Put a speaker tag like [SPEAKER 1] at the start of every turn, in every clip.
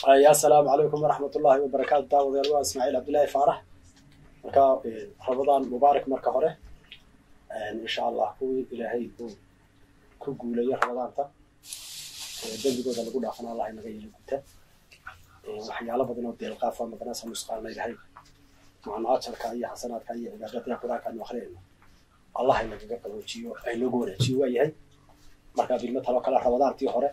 [SPEAKER 1] ya asalaamu calaykum waraxmat ullahi wabarakaatu daawadayaal waa ismaaciil cabdillaahi faarax marka ramadaan mubaarak marka hore insha allah kuwii ilaahay uu ku guulayo ramadaanta dembigooda lagu dhaafana allah inaga yeelo guta waxyaalo badan oo deelqaafa maganasa nusqaana ilahay macno ajarka iyo xasanaadka iyo cibaadada qur-aanka anu akhriyayno allah inagaga qaboojiyo aynagu wanaajiyo waa yahay marka bilmo taloo kale ramadaantii hore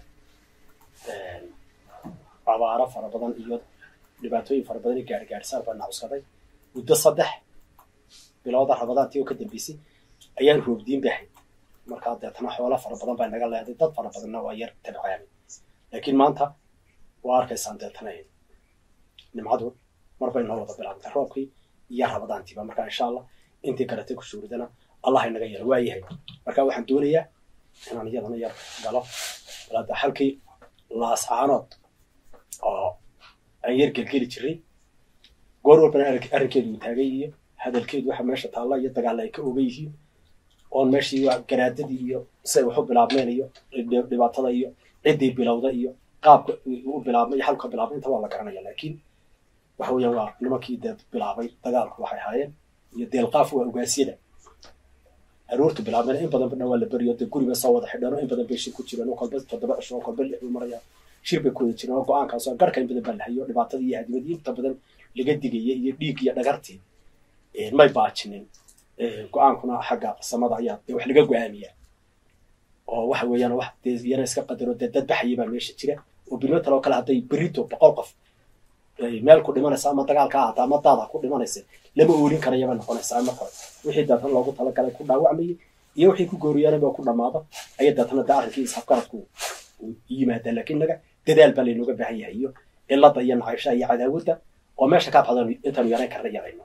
[SPEAKER 1] abaaro fara badan iyo dhibaatooyin fara badan iyo gaarigaarisaan baa nacuskaday muddo saddex bilooda ramadaantii oo ka dambeysay ayaan roobdiin bahay markaa deetana xoolo fara badan baa naga leeday dad fara badanna waa yar tabcaamay laakiin maanta waa arkaysaan deetana nimcadu marbay noo wada bilaabtay roobkii iyo ramadaantiiba marka insha allah intii karatay ku shuuridana allah inaga yaro waa yahay marka waxaan doonayaa inaan iyadana yar galo balada halkii laascaanood oo aan yar gelgeli jiray goor walbana arrinkeedu uu taagay iyo hadalkeedu waxa meesha taalla iyo dagaalla ay ka ogan yihiin oon meeshii waa garaadadii iyo siday wax u bilaabmeen iyo dhibaatada iyo ciddii bilowda iyo qaabka u bilaabmay iyo halka bilaabmay inta waa la garanaya laakiin waxa weeyaan waa nimankii dee bilaabay dagaalku waxay ahaayeen iyo deelqaaf waa ogaasyada aroortu bilaabmeen in badan badna waa la beriyo dee guriba soo wada xidheen oo in badan bay shir ku jireen oo kolba toddoba cisho oo kolba lix buu maraya shir bay ku wada jireen oo go-aankaas oo garhka in badan baa la hayo dhibaatadii iyo hadimadii inta badan laga digaya iyo dhiig iyo dhagartii may baajinin go-aankuna xagga samada ayaa dee wax laga go-aamiyaa oo waxa weeyaan wax dee yana iska qadaro dee dad baxaya baa meesha jira oo bilmo taloo kale hadday berito boqol qof meel ku dhimanaysa ama dagaalka ahata ama daada ku dhimanaysa lama oolin karayaba noqonaysaa marka wixii deetana loogu talagalay ku dhaawacmayay iyo wixii ku gooriyaanaba ku dhamaado aya deetana dee arrinkii ishabgaradku yimaadaa laakiin naga dadaal baa laynooga baahan yahay iyo cilada iyo nacayshaha iyo cadaawadda oo meesha ka baxdan intaanu yarayn karna yarayno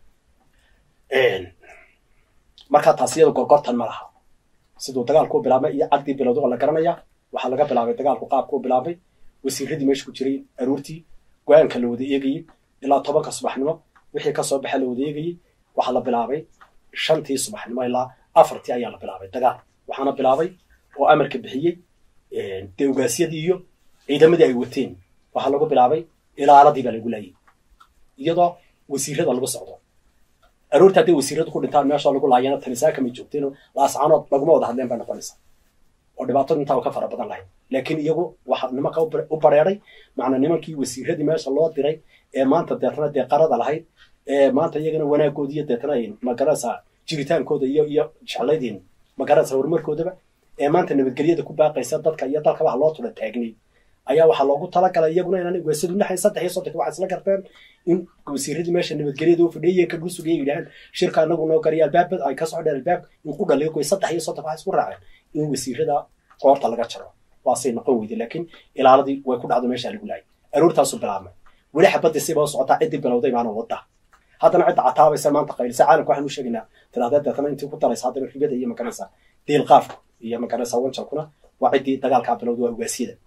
[SPEAKER 1] markaa taas iyada gorgortan ma laha siduu dagaalku u bilaabmay iyo cagdii bilowda oo la garanaya waxaa laga bilaabay dagaalku qaabku u bilaabmay wasiiradii meesha ku jiray aroortii go-aanka la wada eegayey ilaa tobanka subaxnimo wixii kasoo baxa la wada eegayey waxaa la bilaabay shantii subaxnimo ilaa afartii ayaa la bilaabay dagaal waxaana bilaabay oo amarka bixiyey dee ogaasyadii iyo ciidamadii ay wateen waxaa lagu bilaabay ilaaladii baa lagu laayay iyadoo wasiirada lagu socdo aroorta hadday wasiiradu ku dhintaan meeshoo lagu laayana tanisaaka may joogteen laascaanood laguma wada hadleen bay noqonaysa oo dhibaatadu intaa ka fara badan lahayd laakiin iyagu waxa nimanka u bareeray macnaa nimankii wasiiradii meesha loo diray ee maanta deetana dee qarada lahayd ee maanta iyagana wanaagoodi iyo deetana magaranaysa jiritaankooda iyo iyo jeclaydin magaranaysa horumarkoodaba ee maanta nabadgelyada ku baaqaysa dadka iyo dalka waxa loo tula taagnay ayaa waxaa loogu talagalay iyaguna inaan weesadu naxay saddex iyo soddonka waxay isla garteen in wasiiradii meesha nabadgelyada u fadhiyay ka dhulsugaya yidhahaan shirka anagu noo gariya albaabad ay ka socdeen albaabka in ku dhaliyo kuwa saddex iyo soddonka waxay isku raaceen in wasiirada qoorta laga jaro waasay noqon weyday laakiin ilaaladii way ku dhacdo meesha lagu laayay aroortaasu bilaabmay weli xabadii siba u socotaa ciddii bilowday maana wadda haddana cidda cataabaysa maanta qaylisa caalamka waxaan u sheegaynaa tirahdee deetana intii ku daraysa haddana ribada iyo maganaysa deelqaafku iyo maganaysa wanjalkuna waa ciddii dagaalkaa bilowda waa ugaasyada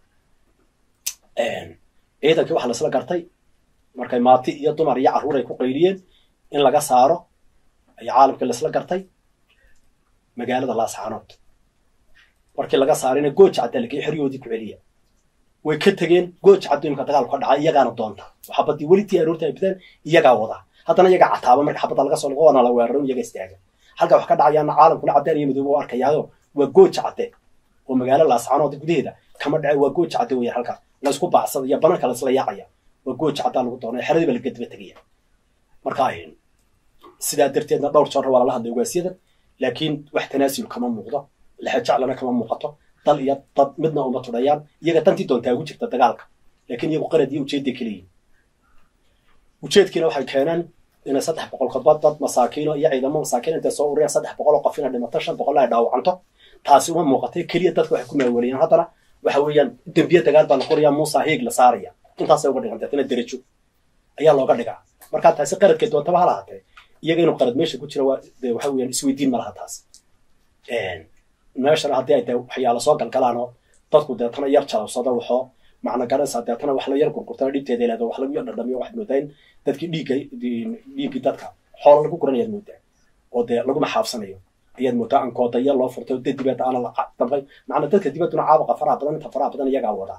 [SPEAKER 1] ciidankii waxaa laisla gartay markay maati iyo dumar iyo carruur ay ku qayliyeen in laga saaro ayaa caalamkii laisla gartay magaalada laascaanood markii laga saarayna gooja cadda lagey xeryoodii ku celiya way ka tegeen gooja caddo imka dagaalku ka dhacay iyagaana doonta xabadii welitii aroorta ay bideen iyagaa wada haddana iyagaa cataaba marka xabadda laga soo noqo waana la weeraro iyaga istaaga halka wax ka dhacayaana caalamkuna caddeen iyo midoobe u arkayaayo waa gooja cadde oo magaalo laascaanood gudaheeda kama dhace waa gooja cadde weeyaan halka laysku baacsada iyo bananka laisla yaacaya waa gooja caddaa lagu doonaya xeradiiba laga daba tegaya marka sidaa darteedna dhowr jeer waa lala hadlay ogaasyada laakiin wax tanaasul kama muuqdo lexejaclana kama muuqato dal iyo dad midna uma tudhayaan iyaga dantii doontaa ugu jirta dagaalka laakiin iyagu qarad iyo ujeedday kaleyihin ujeedkiina waxay keeneen inay saddex boqol kodba dad masaakiino iyo ciidamo masaakiin intay soo ururiyaan saddex boqol oo qof inay dhimato shan boqol ay dhaawacanto taasi uma muuqatay keliya dadka waxay ku maaweliyaan haddana waxa weeyaan dembiye dagaal baa la qorayaa muusa heeg la saaraya intaasay uga dhigan deetana derajo ayaa looga dhigaa markaa taasi qaradkay doontaba ha lahaatee iyaga inuu qarad meesha ku jira waa de waxa weeyaan isweydiin ma laha taas meeshana haddii ay dee waxyaala soo galgalaan oo dadku deetana yar jalabsado waxoo macna garanaysaa deetana wax la yar gurgurtana dhibteeda ilaado wax lagu yar dhadhamiyo waxaad moodaa in dadkii dhiigga dhiiggii dadka xoola lagu guranayaad moodaa oo dee laguma xaabsanayo ayaad moodaa ankoodayo loo furtay oo dad dibadda aana la damqay macna dadka dibadduna caabuqa faraha badan inta faraha badan iyagaa wadaa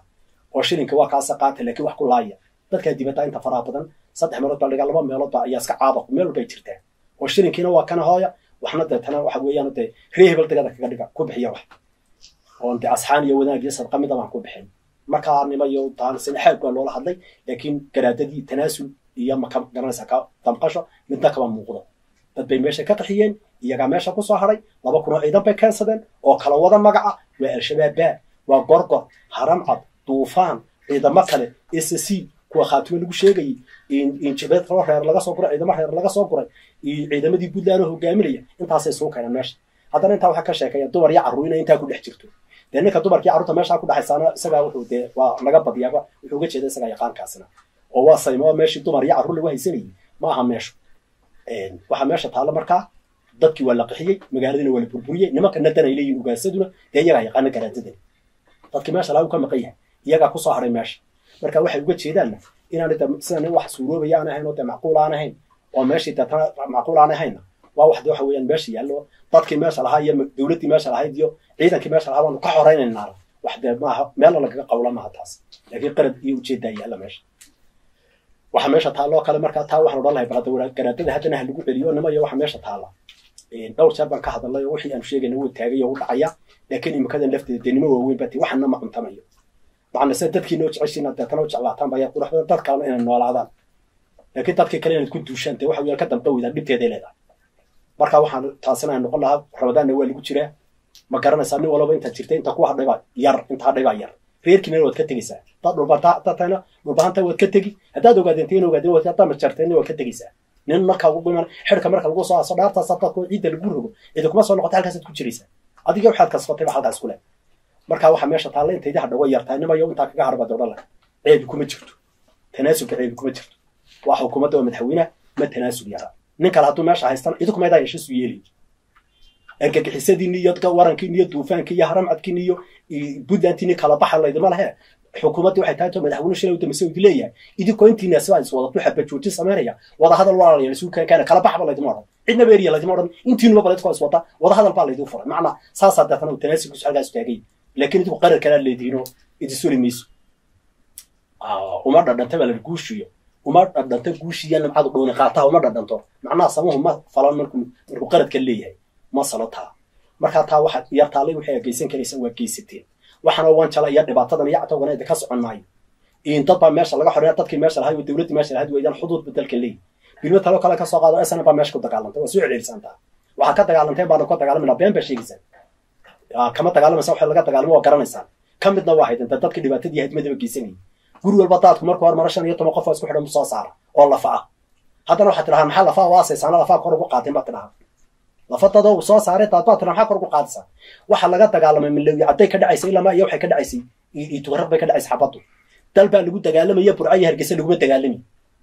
[SPEAKER 1] oo shilinka waa kaasa qaata laakiin wax ku laaya dadkaa dibadda inta faraha badan saddex meelood baa dhigaa laba meelood baa ayaa iska caada meel walbay jirtaa oo shilinkiina waa kana hooya waxna deetana waxa weeyaan dee ree hebel degada kaga dhiga ku bixiya wax oon dee asxaan iyo wanaag iyo sadqa mid abaan ku bixin markaa nima iyo taansin xaag baa loola hadlay laakiin garaadadii tanaasul iyo maka garanaysa ka damqasho midna kama muuqdo dad bay meesha ka qaxiyeen iyagaa meesha kusoo haray laba kunoo ciidan bay keensadeen oo kala wada magaca waa al-shabaab baa waa gorgor haramcad duufaan ciidamo kale s c kuwa khaatimo lagu sheegayay injabeed kaloo reer laga soo guray ciidamo reer laga soo guray iyo ciidamadii puntland oo hogaaminaya intaasay suu keeneen meesha haddana intaa waxaa ka sheekaya dumar iyo carruur inay intaa ku dhex jirto dee ninka dumarkii carruurta meeshaa ku dhexaysaana isagaa wuxuu dee waa laga badiyaaba wuxuu uga jeeda isagaa yaqaankaasina oo waa saymo meeshii dumar iyo carruur lagu haysanayay ma aha meeshu waxaa meesha taalla markaa dadkii waa la qixiyey magaaladiina waa la burburiyey nimankana dan ay leeyihin ugaasaduna dee iyagaa yaqaana garaadadani dadkii meesha lagu ka maqan yahay iyagaa kusoo haray meesha marka waxay uga jeedaanna inaan de sida nin wax suuroobaya aan ahayn oo dee macquul aan ahayn oo meeshii deetana macquul aan ahaynna waa wax de waxa weeyaan meesha yaallo dadkii meesha lahaa iyo dowladdii meesha lahayd iyo ciidankii meesha lahaa baanu ka horaynaynaa wax dee maaha meelna lagaga qawla maaha taas laakiin qarad iyo ujeeddaa yaalla meesha waxa meesha taalloo kale markaa taa waxaan odhan lahay balada garaadada haddana ha lagu celiyo nima iyo waxa meesha taalla dhowr jeer baan ka hadalnay oo wixii aanu sheegayna wuu taagay oo u dhacaya laakiin imikadan lafteeda dee nimo waaweyn bati waxana ma cuntamayo macna se dadkiina u jeceshiina deetana u jeclaataan baya qurux badan dad kalena inay noolaadaan laakiin dadkii kale inaad ku duushaan dee waxa weeyaan ka dambe weydaan dhibteeday leedahay marka waxaan taasina ay noqon lahaa rabadaanna waa lagu jiraa ma garanaysaa nin walaba intaad jirta inta ku hadhay baa yar inta hadhay baa yar reerkiina waad ka tegeysaa dad dhulbatana dhulbahanta waad ka tegi haddaad ogaadeenteen ogaadeen haddaad majarteen waad ka tegeysaa nin markaa ugu iman xidhka marka lagu soo aso dhaartaas dadku ciidda lagu rogo cidi kuma soo noqota halkaasaad ku jiraysaa adiga waxaad kasbatay ba halkaas kule marka waxaa meesha taalla intaydi hadha way yartahay nimayo intaa kaga harbaad odhan lahay ceebi kuma jirto tanaasulka ceebi kuma jirto waa xukuumadda oo madaxweynaha ma tanaasul yaraa nin kale hadduu meesha haystan idinku maydaa heshiisu yeeli argagixisadiini iyo warankiini iyo duufaanki iyo haramcadkiini iyo puntlandtiini kala baxa laydima lehe xukuumaddii waxay tahay to madaxweyne shalay udambeysa idi leeyahay idinkoo intiina sidaa is wada duxa bajoojin samaynaya wada hadal walaalayaal isu keenkaana kala baxba laydima odhan cidna beeriya laydima odhan intiinuba baledkoo is wada wada hadal baa laydin furay macnaa saasaa deetana tanaasulkiisu halkaas taagay laakiin idinku qarar kalaa leedihiinoo idisuli mayso uma dhadhanta baa la guushiyo uma dhadhanto guushiya nimcadu dhooni qaataha uma dhadhanto macnaha samuhu ma falan markuu markuu qaradka leeyahay ma salo taa markaa taa waxa yartaallay waxay geysan karaysa waa geysateen waxaana wanjala iyo dhibaatadan iyo catowgana idinka socon maayo in dad baa meesha laga xoreeya dadkii meesha lahay dowladdii meesha lahayd weydaan xuduud bedalka leeyi bilmo talo kale ka soo qaado sna baa meesha ku dagaalantay waa soo celcelisantaa waxaad ka dagaalanteen baana ka dagaalamayna been baa sheegaysaan kama dagaalamaysa waxa laga dagaalamo waa garanaysaan ka midna waa haydanta dadkii dhibaatadii hadmadaba geysanayay guri walba daadku markuu hor maro shan iyo toban qof oo isku xidhan soo saara oo lafa ah haddana waxaad tidhahaa maxaa lafaa waasaysaana lafaa kor ugu qaateen baad tidhahaa lafadada uu soo saaray daad baad tidhaha maxaa kor ugu qaadaysaa waxa laga dagaalamay milowi cadday ka dhacaysay ilamaa iyo waxay ka dhacaysay iyo tugarad bay ka dhacaysay xabaddu dal baa lagu dagaalamaya burca iyo hargeysa laguma dagaalami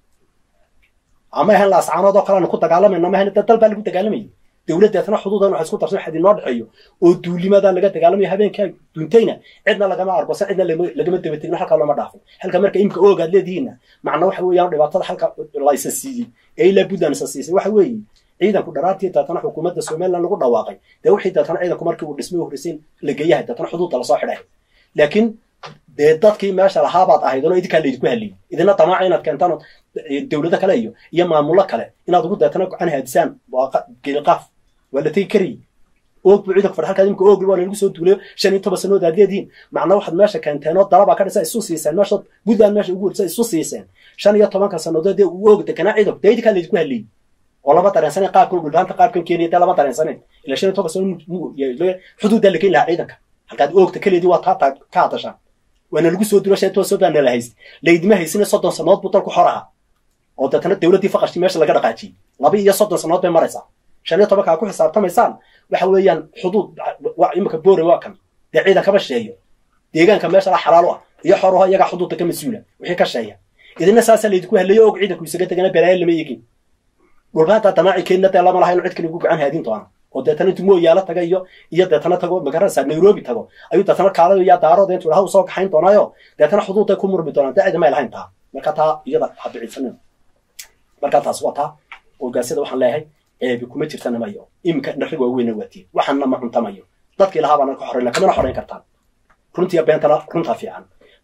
[SPEAKER 1] ama ahan laascaanood oo kale aanu ku dagaalamayna ma ahan dal baa lagu dagaalamayay dowladdeetna xuduudan waxa isku darsan waxaa inoo dhexeeyo oo duulimadaa laga dagaalamayo habeenkaa duuntayna cidna lagama argosa cidna lagama dabategno halkaa looma dhaafin halka marka imka oogaad leedihiinna macna waxa weeyaan dhibaatada halka laysa siiyey ee ilaa puntland isa siisay waxa weeye ciidanku dharaartii deetana xukuumadda somaliland lagu dhawaaqay dee wixii deetana ciidanku markii uu dhismay horreysay la geeyahay deetana xuduudda lasoo xidhay laakiin dee dadkii meesha lahaabaad ahayd oo idinkaa laydinku haliyey idina damaaca inaad keentaan dowlado kale iyo iyo maamullo kale inaad ugu deetana gacan haadisaan geeliqaaf waa la tegi karayay oog buu ciidanku fadha halkaad imika oog waa lagu soo duulayo shan iyo toban sanood aad leedihiin macna waxaad meesha keenteen oo dalabaa ka dhisa isu siiseen meesha puntland meesha ugu horisa isu siiseen shan iyo tobanka sannadood dee uu oog deganaa ciidanku dee idinkaa laydinku haliyey oo lama dareensanen qaabkan dhulbaanta qaabkan keenaya dee lama dareensanen ilaa shan iyo toban sano xuduuddaa la keeni lahaa ciidanka halkaad oogta kaleedii waa taa ka hadashaan waana lagu soo dulo shan iyo toban sanood baana la hayst laydima haysina soddon sannadood buu dalku xor ahaa oo deetana dowladdii faqashtii meesha laga dhaqaajiyey laba iyo soddon sannadood bay maraysaa shan iyo tobankaa ku xisaabtamaysaan waxa weeyaan xuduud imika boore waa kan dee ciidan kama sheeyo deegaanka meesha la xalaalo ah iyo xoruha iyagaa xuduudda ka mas-uula wixii ka sheeya idina saasaa laydinku halayo og ciidanku isaga tegana balaayo lama eegin dhulbaanta damaaci keenna dee lama laha inu cid kale ugu gacan haadin doona oo deetana intuu mooyaalo taga iyo iyo deetana tago magaranaysaa nairobi tago ayuu deetana kaalayo yaa daarooda intuu dhaha u soo kaxayn doonaayo deetana xuduudday ku murmi doonaan dee cidi may lahayn taa marka taa iyada habiciidsanin marka taas waa taa ogaasyada waxaan leeyahay ceebi kuma jirtanamayo iminka dharrig waaweyna waatiin waxaanna ma cuntamayo dadkii lahaa baana ka xorayna kamana xorayn kartaan runtiiya beentana runtaa fiican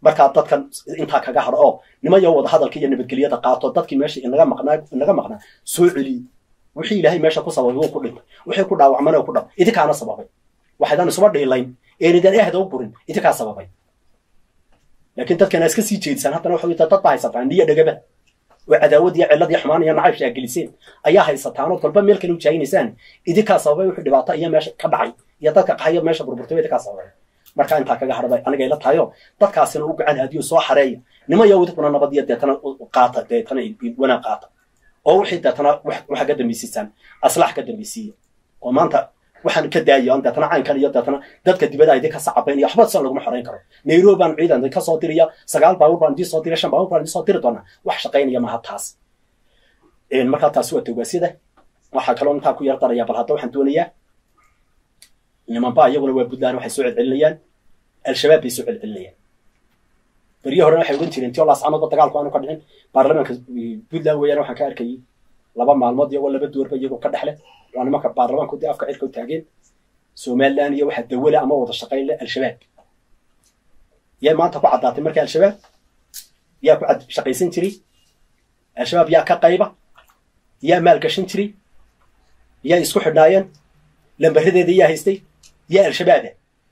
[SPEAKER 1] markaa dadkan intaa kaga hadho oo nimayo wada hadalka iyo nabadgelyada qaato dadkii meesha inaga maqnaa inaga maqnaa soo celiye wixii ilaahay meesha ku sababay wuu ku dhintay wixii ku dhaawacmana ku dhab idinkaana sababay waxaydan isuba dhiilayn eenidan ehda u burin idinkaa sababay laakiin dadkana iska sii jeedisaan haddana waxa dad baa haysataan niyo dhegaba oo cadaawad iyo cillad iyo xumaan iyo nacayb shaageliseen ayaa haysataanoo kolba meel kale u jaayinaysaan idinkaa sababay wixii dhibaato iyo meesha ka dhacay iyo dadka qaxayo meesha burburtay idinkaa sababay markaa intaa kaga hadhabay aniga ila tahayo dadkaasina u gacan hadiyo soo xareeya nimayo idinkuna nabad iyo deetana qaata deetana wanaag qaata oo wixii deetana waxa ka dambaysiisaan aslax ka dambaysiiya oo maanta waxaan ka daaya deetana caynkan iyo deetana dadka dibada idinka sacabayn iyo waxba san laguma xorayn karo nairobi baan ciidan idinka soo diraya sagaal baabuur baan idin soo diraya shan baabuur baan idin soo diri doonaa wax shaqaynaya maaha taas markaa taasi waa togaasyada waxaa kaloo intaa ku yar daraya bal hadda waxaan doonayaa nimanba iyaguna waa puntland waxay soo celcelinayaan al-shabaab bay soo celcelinayaan beryo horena waxay ogan jireen tio laascanoodba dagaalku aanu ka dhicin baarlamaanka puntland weeyaan waxaan ka arkayay laba maalmood iyagoo laba doorba iyagoo ka dhexle waa nimanka baarlamaanku dee afka cirka u taageen somaliland iyo waxaa dawale ama wada shaqayn le al-shabaab yaa maanta ku caddaatay marka al-shabaab yaa ku shaqaysan jiray al-shabaab yaa ka qayba yaa maalgashan jiray yaa isku xidhnaayeen lambaradeeda yaa haystay yaa al-shabaaba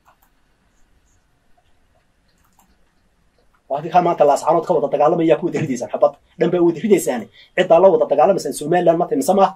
[SPEAKER 1] adinkaa maanta laascaanood ka wada dagaalamaya ku wada ridaysaan xabad dhan baa wada ridaysaane ciddaa la wada dagaalamaysaan somaliland mata mise maaha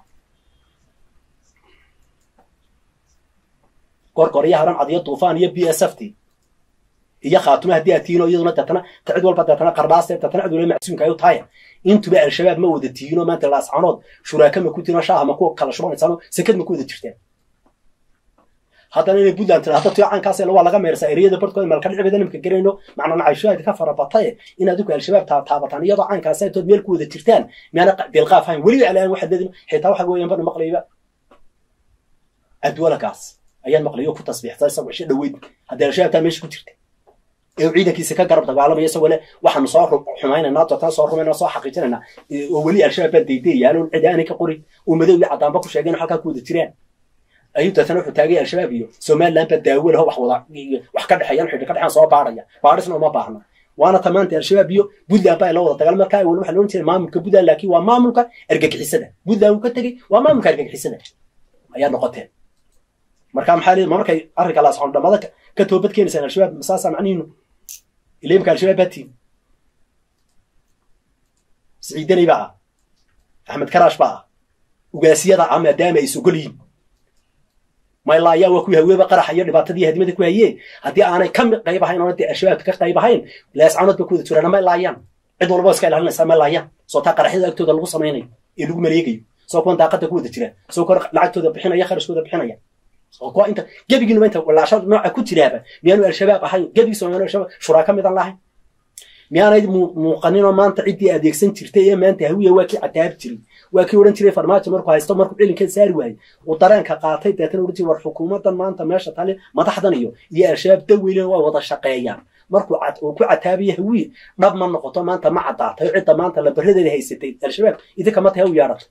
[SPEAKER 1] gorgorya haran cadiyo duufaan iyo b s f t iyo khaatume haddii aad tihiin oo iyaduna deetana ta cid walba deetana qardhaas deetana cid walba macsuumka ay u tahaya intuba al-shabaab ma wada tihiin oo maanta laascaanood shuraaka ma ku tihin oo shaaha ma ku kala shubanaysaanoo sekad ma ku wada jirtaan haddana inay puntland tira hadda tuyo caankaas waa laga meersaa ereyada barhkooda meel ka dhici badan imka garayno macnaa nacayshooda ka farabataye in adigu al-shabaab taabataan iyadoo caankaas intood meel ku wada jirtaan miyaana dilqaaf hayn weliba alaan waxaad leedin xitaa waxa weeyaan bana maqlayba adwalagaas ayaan maqlayo ku tasbiixsa isagoo isha dhaweyd haddii al-shabaab taa meesha ku jirta ee ciidankiisa ka garab dagaalamaya isagoo le waxaanu soo xumaynanaa doortaan soo rumayna soo xaqiijinayna oo weli al-shabaab baa daydayaalo cidi aanay ka qorin oo madow iyo caddaanba ku sheegeen halkaa ku wada jiraan ayuu deetana wuxuu taagay al-shabaab iyo somaliland baa daawo laho wax wada wax ka dhexeeyaan xidhi ka dhexeyan soo baaraya baarisna uma baahna waana ta maanta al-shabaab iyo puntland baa la wada dagaal markaa wali waxa loodhan jiray maamulka puntland laakiin waa maamulka argagixisada puntland uu ka tegey waa maamulka argagixisada ayaa noqoteen marka maxaa leeyahay markay arrinka laasxoon dhamada ka toobad keenaysaan al-shabaab masaasaa macnihiinu ila imka al-shabaab baa tiin siciidanay baa ah axmed karaash baa ah ugaasiyada ah maadaama ay sogol yihiin maylaayaa waa kuwii haweeba qaraxa iyo dhibaatadii hadimada ku hayee haddii aanay ka qayb ahayn oona dee al-shabaabka ka qayb ahayn laascaanood ba ku wada jiraan maylaayaan cid walba iska ilaalinaysaa maylaayaan soo taa qaraxyada agtooda lagu samaynayo ee lagu maleegayo soo kuwan daaqada ku wada jiraan soo kuwa lacagtooda bixinaya kharashkooda bixinaya soo kuwa inta gebigiinuba inta walaasha nooca ku jiraaba miyaanu al-shabaab ahayn gebigiisa miyaanu al-shabaab shuraaka midan lahayn miyaanay muuqaninoo maanta ciddii adeegsan jirtay ee maanta hawiya waa kii cataabi jiray waa kii odhan jiray farmaajo markuu haysto markuu cilinkeed saari waayey uu dareenka qaatay deetana odhan jiray war xukuumaddan maanta meesha tali madaxdan iyo iyo al-shabaab daweylen waa wada shaqeeyaan markuu uu ku cataabiya hawiye dhab ma noqoto maanta ma caddaatay cidda maanta labaradeeda haysatay al-shabaab idinka mata ha u yeedhato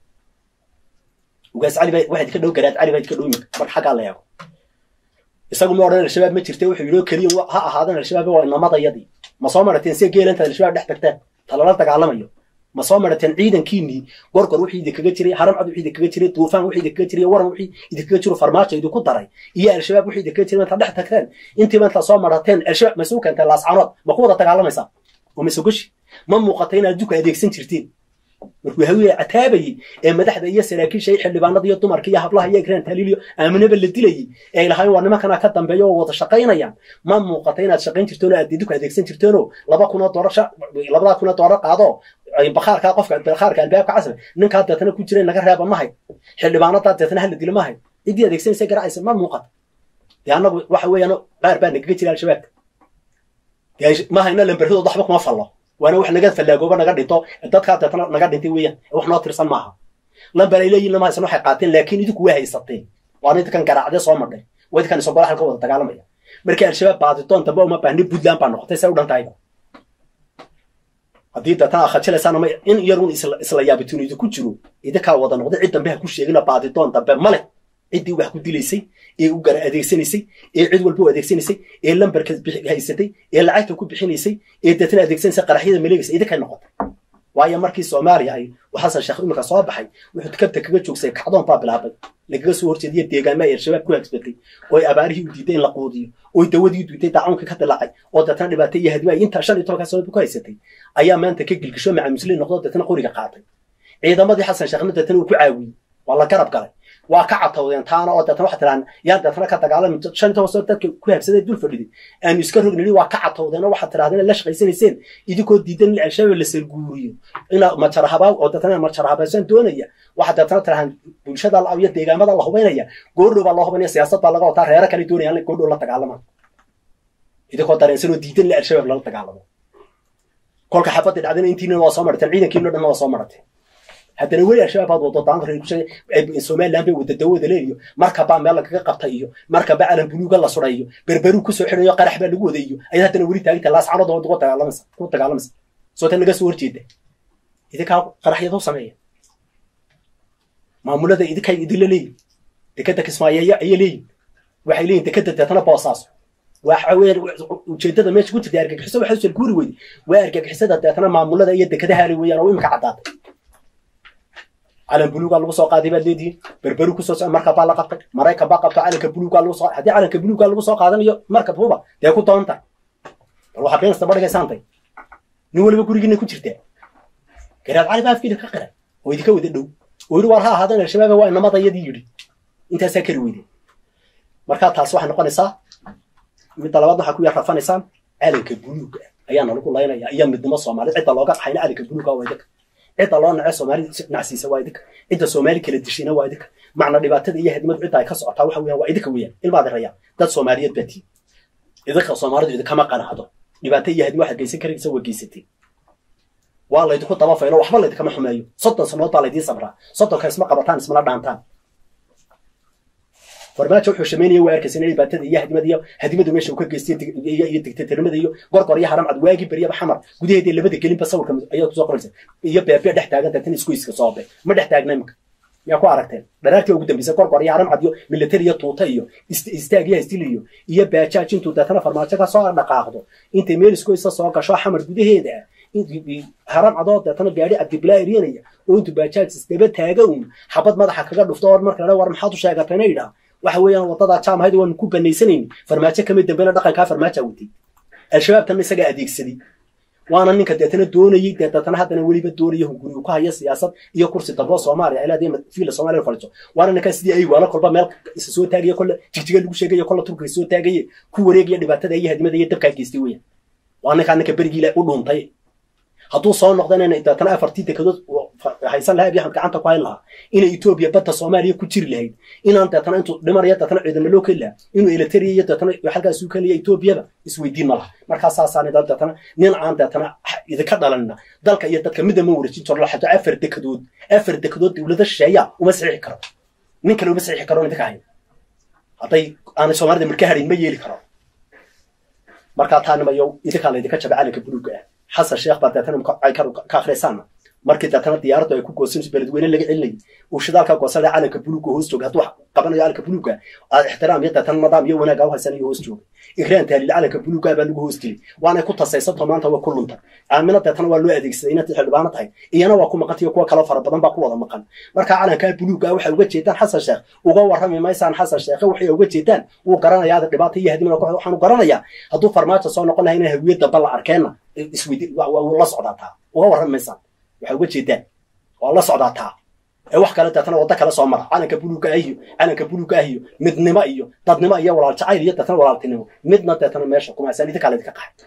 [SPEAKER 1] ugaas cali baa waxaad ka dhow garaad cali baad ka dhow imika marka xaggaa la eego isagu ma odhan al-shabaab ma jirta wuxuu yidhi oo keliya ha ahaadan al-shabaab waa inamadayadii ma soo marateen see geela intaad al-shabaab dhex tagtaan talala dagaalamayo ma soo marateen ciidankiinii gorgor wixii idinkaga jiray haramcad wixii idinkaga jiray duufaan wixii idinkaga jiray waran wixii idinkaga jiro farmaajo idinku daray iyo al-shabaab wixii idinkaga jiray intaad dhex tagteen intiiba intaad soo marateen al-shabaab ma suu keenteen laascanood ma ku wada dagaalamaysaa oo ma sogoshi ma muuqata inaad duka adeegsan jirtiin markuu hawiye cataabayey ee madaxda iyo saraakiisha iyo xildhibaanada iyo dumarka iyo hablaha iyo egraan taliiliyo aaminaba la dilayey ee lahayn waa nimankana ka dambeeya oo wada shaqaynayaan ma muuqata inaad shaqayn jirteen oo aad diduka adeegsan jirteenoo laba kunoo doolar labadaa kunoo doolar qaado bakhaarkaa qofka bakhaarka albaabka casri ninkaa deetana ku jira naga reeba mahay xildhibaanadaa deetana hala dilo mahay ciddii adeegsanaysa garacaysa ma muuqata dee annagu waxa weeyaan qaar baa nagaga jira al-shabaabka ma hayna lambarradooda waxba kuma fallo waana wax naga fallaagooba naga dhinto dadkaa deetana naga dhintay weeyaan wax noo tirsan maaha lambar ay leeyihin lama haysan waxay qaateen laakiin idinku waa haysateen waana idinkan garaacdee soo madhay waa idinkan isogola halka wada dagaalamaya markii al-shabaab baaditoon dambe uma baahni puntland baa noqotay say u dhan tahayba haddii deetana akhajilaysaan ama in yarun isla yaabituun idinku jiro idinkaa wada noqday cid dambe ha ku sheegina baaditoon dambe ma leh ciddii wax ku dilaysay ee u gara adeegsanaysay ee cid walba u adeegsanaysay ee lambarka haysatay ee lacagta ku bixinaysay ee deetana adeegsanaysay qaraxyada maleegaysa idinkay noqotay waayo markii soomaaliya ay xasan sheekh iminka soo baxay wuxuu kabta kaga joogsay kacdoon baa bilaabay lagaga soo horjeediya deegaamaha ee al-shabaab ku hagsbatay oo ay abaarihii u diiday in la quudiyo oo dawadii u diiday daacuunka ka dilaacay oo deetana dhibaatay iyo hadima intaa shan iyo tobankaa sanad ku haysatay ayaa maanta ka gilgisho macamuslin noqdo deetana qoriga qaatay ciidamadii xasan sheekhna deetana uu ku caawiyey waa la garab galay waa ka catawdeen taana oo deetana waxaa tiraan yaan deetana ka dagaalami shan iyo toban sano dadka ku habsaday dul fadhiday aanu iska rognini waa ka catawdeen oo waxaad tirahdeen la shaqaysanayseen idinkoo diidan in al-shabaab la salguuriyo ina majarhabaa oo deetana majarhabaasaan doonaya waxaad deetana tirahaan bulshada la iyo deegaamada la hubaynaya goordhow baa loo hubaynaya siyaasad baa laga wataa reero kale doonaya in goordhow la dagaalama idinkoo dareensan oo diidan in al-shabaab lala dagaalamo kolka xabadda dhacdana intiina waa soo marateen ciidankiino dhan waa soo marateen haddana weli al-shabaab baad wado daanka reer somaliland bay wada dawada leeyo markabaa meel lagaga qabta iyo markaba calan buluuga la suray iyo berberu kusoo xidhayo qarax baa lagu wada iyo ayaad haddana weli taaganta laascanood oo ku dagaalamaysa ku dagaalamaysa soo tan naga soo horjeeda idinkaa qaraxyada u sameeya maamulada idinkay idinla leeyihin dekada kismaayeeya ayay leeyihin waxay leeyihin dekada deetana boosaaso waxa weeye ujeedada meesha ku jirta argagixiso waxay soo guuri weyday waa argagixisada deetana maamulada iyo dekadaha le weeyaan oo imika caddaatay calan buluugaa lagu soo qaaday baad leedihiin berberu kusoo socda markab baa la qabtay maraykan baa qabto calanka buluugaa lagu soo haddii calanka buluugaa lagu soo qaadanayo markab huba dee ku doonta bal waxaa beenasta badhigaysaantay nin waliba gurigiina ku jirtaa garaad cali baa afkiida ka qiray oo idinka wada dhow oo yidhi war ha ahaadan al-shabaaba waa inamadayadii yidhi intaasaa kari weyde markaa taas waxay noqonaysaa midda labaad waxaa ku yar rafanaysaan calanka buluuga ayaana lagu laynaya iyo midnimo soomaaliyed cidda looga qaxayna calanka buluuga waa idinka cidda loo nace soomaali nacsiisa waa idinka cidda soomaali kala dishayna waa idinka macna dhibaatada iyo hadimadu cidda ay ka socotaa waxa weeyaan waa idinka weeyaan ilmaad rayaan dad soomaaliyeed baa tihin idinka soomaalidu idinkama qanacdo dhibaato iyo hadimo waxaad geysan karaysa waa geysatee waa laydinku daba faylo waxba laydinkama xumeeyo soddon sanood baa laydiin sabraa soddonka isma qabataan ismana dhaantaan farmaajo wuxuu shamaynaya waa arkaysa in dhibaatada iyo hadimada iyo hadimadu meesha uu ka geystay iyo digtatarnimada iyo gorgor iyo haram cad waagi baryaba xamar gudaheeda labada gelinba sawirka ayaa kusoo qoraysa iyo beebe dhex taagan tan isku iska soobe ma dhex taagna imika yaa ku aragteen dharaartii ugu dambeysay gorgor iyo haram cad iyo military iyo tuuta iyo istaag iyo hastil iyo iyo baajaaj intuu deetana farmaajo ka soo dhaqaaqdo intay meel isku isa soo gasho xamar gudaheeda haram cadoo deetana gaari cabdibilaa eryanaya oo intuu baajaaj isdaba taaga un xabad madaxa kaga dhufto or marka war maxaad u sheegatayna idhaa waxa weeyaan waddadaa jaamahayda waanu ku banaysanayni farmaajo kama dambena dhaqankaa farmaaja watay al-shabaabtana isagaa adeegsaday waana ninka deetana doonayey dee deetana haddana weliba doonaya hunguri uu ka haya siyaasad iyo kursi damboo soomaaliya ay leedahay fiila soomaaliya fadhiso waana ninkaa sidii ay waala kolba meel isa soo taagaya kolle jigjiga lagu sheegaya kolle turkiga soo taagaye ku wareegaya dhibaatada iyo hadimada iyo dabkaa geystay weeyaan waa ninkaa ninka berigiila u dhuuntay hadduu soo noqdana deetana afartii dekadood haysan lahaa abiy axmed gacanta ku hayn lahaa inay etoobiya badda soomaaliya ku jiri lahayd inaan deetana intuu dhimanaya deetana ciidamo loo keli lahaa inuu eleteriya iyo deetana halkaas u keliya etoobiyaba isweydiin ma laha markaa saasaan deetana nin aan deetana idinka dhalanina dalka iyo dadka midda ma wareejin jiro laxato afar dekadood afar dekadood dowlada shisheeya uma saxiixi karo nin kale uma saxiixi karo idinka hayn hadday aanay soomaalida marka harin ma yeeli karo markaa taanimayo idinkaa laydinka jaba calanka buluuga ah xasan sheekh baa deetana ay ka akhrisaana markii deetana diyaaraddu ay ku goosanayso beledweyne laga celinayay uu shidaalka goosanaya calanka buluuga hoos jooga hadduu qabanayo calanka buluuga aad ixtiraam iyo deetana nidaam iyo wanaaga u haysanayo hoos jooga igraan taaliil calanka buluuga baa lagu hoos gelay waanay ku tasaysanto maanta waa ku lunta aamina deetana waa loo adeegsaday inaad xildhibaano tahay iyana waa ku maqantayo kuwa kaloo fara badan baa ku wada maqan marka calankaa buluuga waxay uga jeedaan xasan sheekh uga warrami maysaan xasan sheekhe waxay uga jeedaan wuu garanayaa dhibaata iyo hadimana waxaanu garanayaa hadduu farmaajo soo noqon lahay inay hawiye damba la arkeenna isweydi la socdaataa uga warrami maysaan waxay uga jeedaan waa la socdaataa ee wax kale deetana waddo kale soo mara calanka buluuga ah iyo calanka buluuga ah iyo midnimo iyo dadnimo iyo walaal jacayl iyo deetana walaaltinimo midna deetana meesha kumaasaan idinkaa laydinka qaxay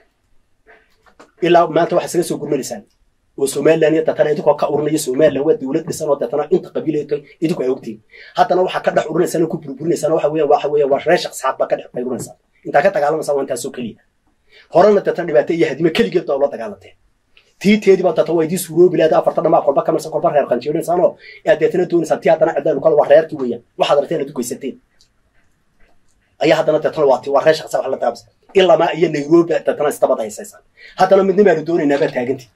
[SPEAKER 1] ilaa maanta waxaa isaga soo gurmanaysaan oo somalilan iyo deetana idinkoo ka urinaya somalilan waa dowlad dhisan oo deetana inta qabiileedka idinku ay ogtiin haddana waxaa ka dhex urinaysaan oo ku burburinaysaan waxa weeyaan waxa weeyaan waa reer shaqsaad baa ka dhex qayrinaysaan intaa ka dagaalamaysaa waa intaasoo keliya horena deetana dhibaato iyo hadimo keligeed baa ula dagaalanteen tii teediba data waa idii suuroobi lahayd afarta dhamaa kolba ka marsan kolba reer qanjeerinaysaanoo aad deetana doonaysaan tii haddana cidaynu kale waa reerkii weeyaan waxaad aragteen aad u geysateen ayaa haddana deetana waa tii waa reer shaqsa wax la daabsa ilamaa iyo nairobi deetana istabad haysaysaan haddana midnimaanu doonaynaa baa taagantii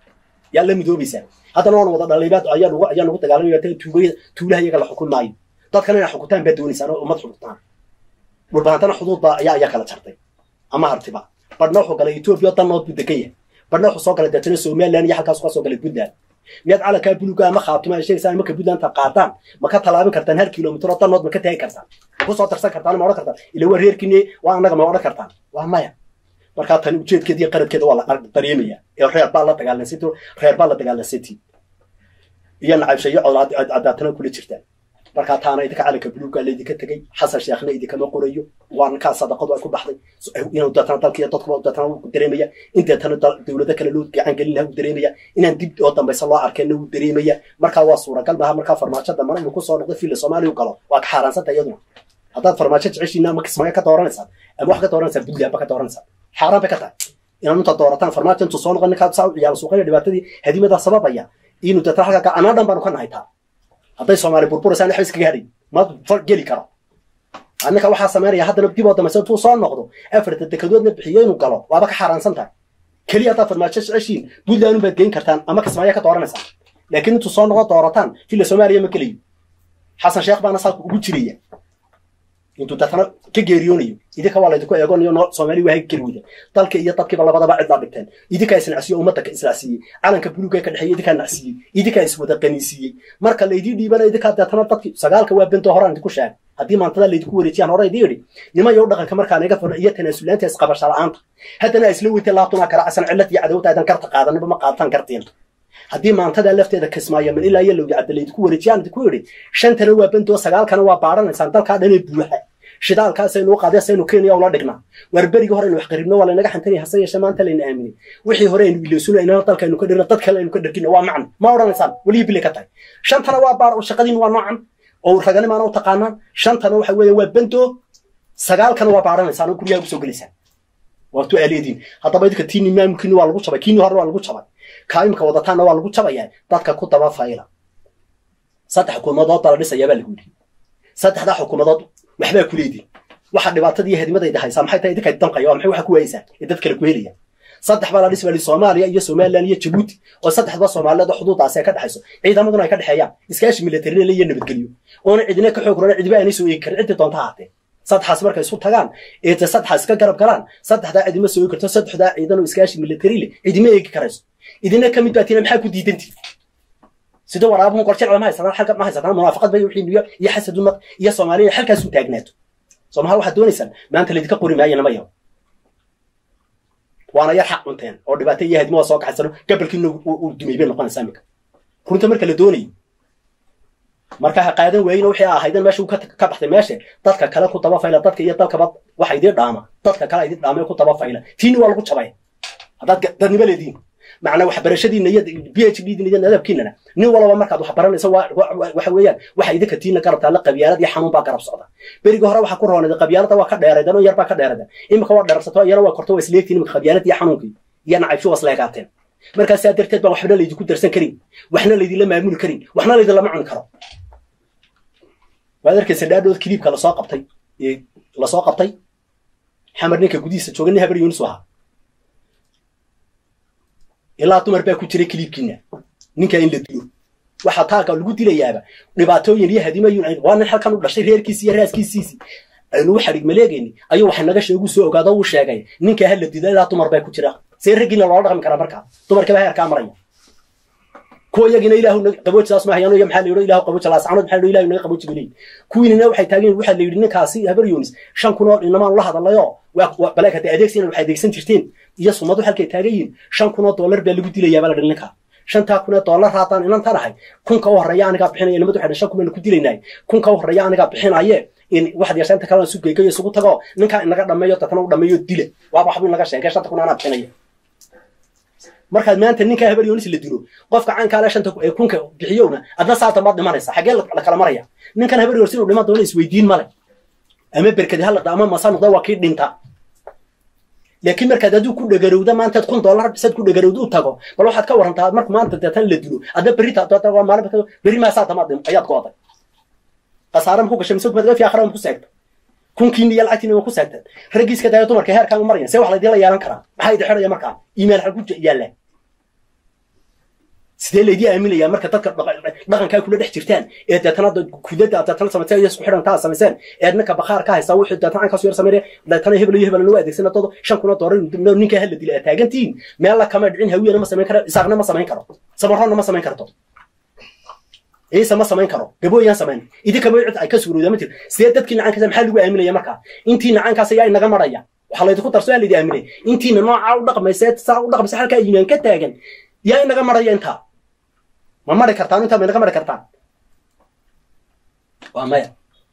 [SPEAKER 1] yaa la midoobaysaan haddana waan wada dhaliibaad ayaa nugu ayaa nugu dagaalamaya tuugaya tuulaha iyaga la xukun maayo dadkan inaa xukutaan baa doonaysaan oo ummad xukutaan dhulbaantana xuduud baa ayaa ayaa kala jartay ama hartiba badhna wuxuu galay etoobiya oo danood buu degan yahay badhna wuxuu soo galay deetana somaliland iyo halkaas ka soo galay puntland miyaad calankaa buluga ama khaatuma sheegaysaan marka puntland ta qaataan ma ka tallaabin kartaan hal kilomitr oo danood ma ka taagi kartaan ma ku soo darsan kartaan ma odhan kartaan ila waa reerkiini waa annaga ma odhan kartaan waa maya markaa tani ujeedkeeda iyo qaradkeeda waa la dareemaya ee reer baa la dagaalansanti reer baa la dagaalansanti iyo nacabshayo cadaatana kula jirtaan markaa taana idinka calanka buluuga laydinka tegey xasan sheekhna idinkama qorayo waa ninkaa sadaqadu ay ku baxday inuu deetana dalkiiyo dadkuba deetana wuu dareemaya in deetana dowlado kale loo gacan gelin laha wuu dareemaya inaan dib oo dambaysa loo arkeenna wuu dareemaya markaa waa suuragal maaha markaa farmaajo dambana inuu kusoo noqdo filla soomaaliya u galo waa ka xaaraansanta iyaduna haddaad farmaajo jeceshiina ama kismaayo ka dooranaysaan ama wax ka dooranaysaan puntland ba ka dooranaysaan xaaraan bay ka tahay inaad inta doorataan farmaajo intuu soo noqon ninkaa saa u ciyaaro suuqaya dhibaatadii hadimadaa sababaya inuu deetana halkaa anaa dhan baanu ka nahay taa hadday soomaali burburaysaa waxba iskaga hadhay ma geli karo anninka waxaa samaynaya haddana dib oo dambaysa intuu soo noqdo afarta dekadoodna bixiyo inuu galo waaba ka xaaraansan tahay keliya haddaad farmaajo jeceshiin puntland baad geyn kartaan ama kismaayo ka dooranaysaa laakiin intuu soo noqdo doorataan filla soomaaliya ma gelayo xasan sheekh baana saaka ugu jiraya intuu deetana ka geeriyoonayo idinka waa laydinku eegonayo noo soomaaliya waa geli weyda dalka iyo dadkiiba labadaba cidlaa dhigteen idinkaa isnacsiyo ummadda ka isnacsiiyey calanka buluuga ka dhexeeya idinkaa nacsiiyey idinkaa iswada qaniisiiyey marka laydii dhiibana idinkaa deetana dadki sagaalka waa bento horaan idinku sheegay haddii maantada laydinku wareejiyaan hore idii idhi nimayo dhaqanka markaa naga furna iyo tanaasulaanta isqabasha la'aanta haddana isla weytay laabtuna karaacasan cillad iyo cadawta aydan garta qaadanaba ma qaadataan gartiin haddii maantada lafteeda kismaayo min ilaa iyo lowya cadda laydinku wareejiyaan idinku idhi shantana waa bentoo sagaalkana waa baaranaysaan dalkaa dhanee buuxa shidaalkaasaynu u qaadee saynu kenya ula dhignaa waar berigii hore aynu wax qaribno waa laynaga xantanaya hase yeeshee maanta layna aaminin wixii hore aynu iloosuna inana dalkaynu ka dhirno dad kale aynu ka dhargino waa macno ma odhanaysaan weliya bilay ka tahay shantana waa baar shaqadiin waa noocan oo raganimaana u taqaanaan shantana waxa weeye waa bento sagaalkana waa baaranaysaan oo guryaha usoo gelaysaan waatu aaleediin haddaba idinka tiini maamulkiini waa lagu jabay kiini hore waa lagu jabay kaayimka wadataanna waa lagu jabayaa dadka ku daba fayla saddex xukuumadood baa la dhisayaa baa lagu yidhi saddexdaa xukuumadood waxbaa ku leediin waxa dhibaatada iyo hadimadayda haysaa maxay tahay idinka danqaya waa maxay waxa ku waayeysaa ee dad kale ku helaya saddex baa la dhisi baa soomaaliya iyo somaliland iyo jabuuti oo saddexda soomaaliyeed oo xuduudaasi ay ka dhexayso ciidamaduna ay ka dhexeeyaan iskaashi militarinale iyo nabadgelyo oona cidina ka xoog rona cidiba aanay soo eegi karin cidii doonta haatee saddexaas markay isu tagaan ee te saddexaas iska garab galaan saddexdaa cidima soo eegi karto saddexdaa ciidan oo iskaashi militari le cidima eegi karayso idina ka mid baatina maxaa ku diidantii sida waraabuhu qorjecla ma haysataan xalka ma haysataan munaafaqad bay wixii niyo iyo xasad umad iyo soomaaliya xalkaas u taagnaato soomaha waxaad doonaysaan maanta laydinka qori maayo nama yaho waana yar xaq cunteen oo dhibaato iyo hadimo waa soo kaxaysano gabalkiina uu dumay bay noqonaysaa iminka runta marka la doonayo marka ha qaadan waayina wixii ahaydan meesha uu ka baxday meesha dadka kale ku daba fayla dadka iyo dalkaba waxa idin dhaama dadka kale idin dhaama ku daba fayla tiini waa lagu jabay haddaad dadnimo leediin macnaa waxbarashadiina iyo b h d iyo nadabkiinana nin walaba markaad wax baranayso waxa weeyaan waxa idinka tiina garabtaa la qabyaalad iyo xanuun baa garab socda berigii hore waxa ku roonada qabyaalada waa ka dheeraydan oo yar baa ka dheeraydan imika waa dheersato iyana waa korto waa isleegtiin imika qabyaalad iyo xanuunkii iyo nacaybsho waa isleegaateen markaa saa darteed baan waxbana laydinku darsan karin waxna laydinla maamuli karin waxna laydinlama cuni karo waad arkaysa dhaadhood kiliibka lasoo qabtay lasoo qabtay xamar ninka gudihiisa jooga nin habar yunis ahaa ilaa dumar baa ku jiray kiliibkiina ninkaa in la dilo waxaa taalka lagu dilayaaba dhibaatooyin iyo hadimayun waa nin halkan u dhashay reerkiisi iyo raaskiisiisi aynu u xadhig maleegayni ayuu waxa naga sheegu soo ogaado uu sheegay ninkaa ha la dilo ilaa dumar baa ku jira see raggiina loola dhaqmi karaa markaa dumarkiiba heerkaa maraya kuwa iyagina ilaahu qaboojidaas ma hayano iyo maxaa la yidhi ilaahu qabooji laascanood maxaa la yidhi ilaahu naga qabooji baleyin kuwiinina waxay taageen waxaa la yidhi ninkaasi habar yunis shan kun oo inamaan la hadalayo balaag hadda adeegsiina waxay adeegsan jirteen iyo sumadu halkay taagan yihiin shan kun oo dollar baa lagu dilayaa baa la dhi ninkaa shantaa kun ee dollar haddaan inantan ahay kunka u horreeya anigaa bixinaya nimadu waxay shan kun baynu ku dilaynay kunka u horreeya anigaa bixinaye in waxaad yeeshaa inta kalena sugeygayo isugu tago ninkaa inaga dhameeyo dadkana u dhameeyo dila waaba waxbuu inaga sheegay shanta kun anaa bixinaya markaad maanta ninkaa habar yoonis la dilo qofka caankaale shanta kunka bixiyowna adna saa dambaad dhimanaysa xaggee la kala maraya ninkan habar yoonis inuu dhiman doono isweydiin male ama berkadi halaqda ama masa noqda waa kii dhinta laakiin markaad aduu ku dhagarowda maantaad kun dollar bisaad ku dhagarowda u tago bal waxaad ka warantaa marka maanta deetan la dilo adna berri maalin berri maasaa damaad ayaad gooday khasaare ma ku gashay mise kumaad fi akhra ma ku seegta kunkiina iyo lacagtiina waa ku seegteen raggiiska daayo dumarka heerkaan u marayan see wax laydinla yeelan karaa maxaa idin xidhaya markaa iimail xal ku yaalla sidee laydii aaminayaa marka dadka dhaqankaa kula dhex jirtaan ee deetana kudada aad deetana samayseen iyo isku xidhantaa aad samayseen ee ninka bakhaar ka haysaa wuxuu deetana cankaasu yar sameynaya deetana hebel iyo hebelna waa adeegsana todo shan kuna doorar ninkaa hala dila aad taagantihiin meel la kama dhicin hawiyana ma samayn karo isaaqna ma samayn karo samarroonna ma samayn karto ciise ma samayn karo gabooyaan samayn idinkaba cid ay ka suurooda ma jir sidee dadkii nacaankaasa maxaa lagu aaminaya markaa intii nacaankaas ayaa inaga maraya waxaa laydinku darso yaa laydi aaminay intiina noocaa u dhaqmaysa saa u dhaqmaysa halkaa yimaan ka taagan yaa inaga maraya intaa ma mari kartaan intaa ma inaga mari kartaan waa maya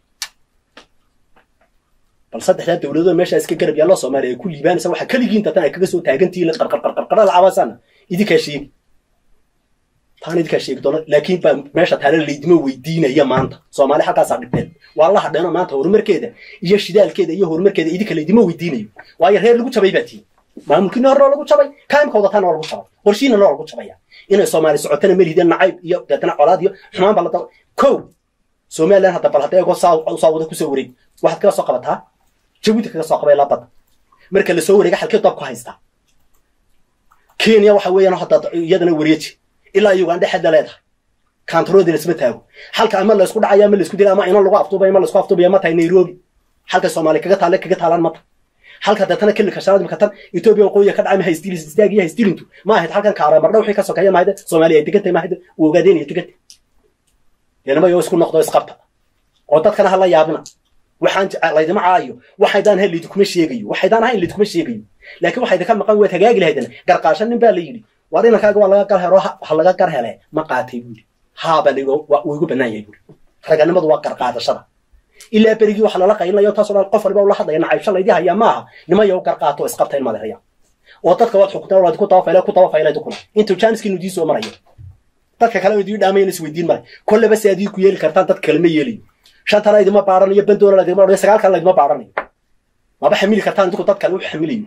[SPEAKER 1] bal saddexdaa dowladood meesha iska garab yaalloo soomaaliya ay ku liibaanaysa waxaa keligiin tatan ay kaga soo taagantihiin qarqarqarqarqara lacabaasana idinkaa sheegi taan idinkaa sheegi doona laakiin baa meesha taale laydima weydiinaya maanta soomaali halkaasaa dhibteen waa la hadheeno maanta horumarkeeda iyo shidaalkeeda iyo horumarkeeda idinka laydima weydiinayo waayo reer lagu jabay baa tihin maamulkiina horena lagu jabay kaimka wadataana waa lagu jabay qorshiina loo lagu jabaya inay soomaali socotana melihideen nacayb iyo deetana colaad iyo xumaan baa la daba kow somaliland hadda bal hadda eegoo saa wada kusoo wareeg waxaad kaga soo qabataa jabuuti kaga soo qabay labada marka lasoo wareega halkii doob ku haystaa kenya waxa weeyaan hadda iyadana wareeji ilaa uganda xedda leedahay kantaroodina isma taago halka ama laysku dhacaya ama laysku dila ama ina lagu afduubay ama laysku afduubaya ma tahay nairobi halka soomaali kaga taale kaga taalaan mata halka deetana kililka shanaad imika tan etoobiya waqooyiga ka dhacay ma haystilis istaag iyo haystilintu ma ahayd halkan kaara mardha wixii ka sokeeya mahayde soomaaliya ay degantay mahayde u ogaadeen iyo degantay deenama yoo isku noqdo isqabta oo dadkana hala yaabina waxaan laydima caayo waxaydaan ahayn laydikuma sheegayo waxaydaan ahayn laydikuma sheegayo laakiin waxayda ka maqan waad hagaagi lahaydana garqaashan nin baa la yidhi waar inankaaga waa laga gar helo ha laga gar hele ma qaatay buuri haabaa la wuu igu bannaan yahay buuri raganimadu waa garqaadashada ilaa berigii waxa lala qaylinayo taasoo dhan qof waliba ula hadlaya nacaybsha laydii hayaa maaha nimayo garqaato isqabta in madeeraya oo dadka waad xukuntaan waad ku tabafayle ku tabafayle dukuna intuu jaaniskiinu dii soo marayo dadka kale idii dhaamayan isweydiin male kolleba si adii ku yeeli kartaan dad kale ma yeelayo shantana idima baaranayo bandoona laydima baaranayo sagaal kale laydima baaranayo maba xamili kartaan idinku dad kale u xamilayo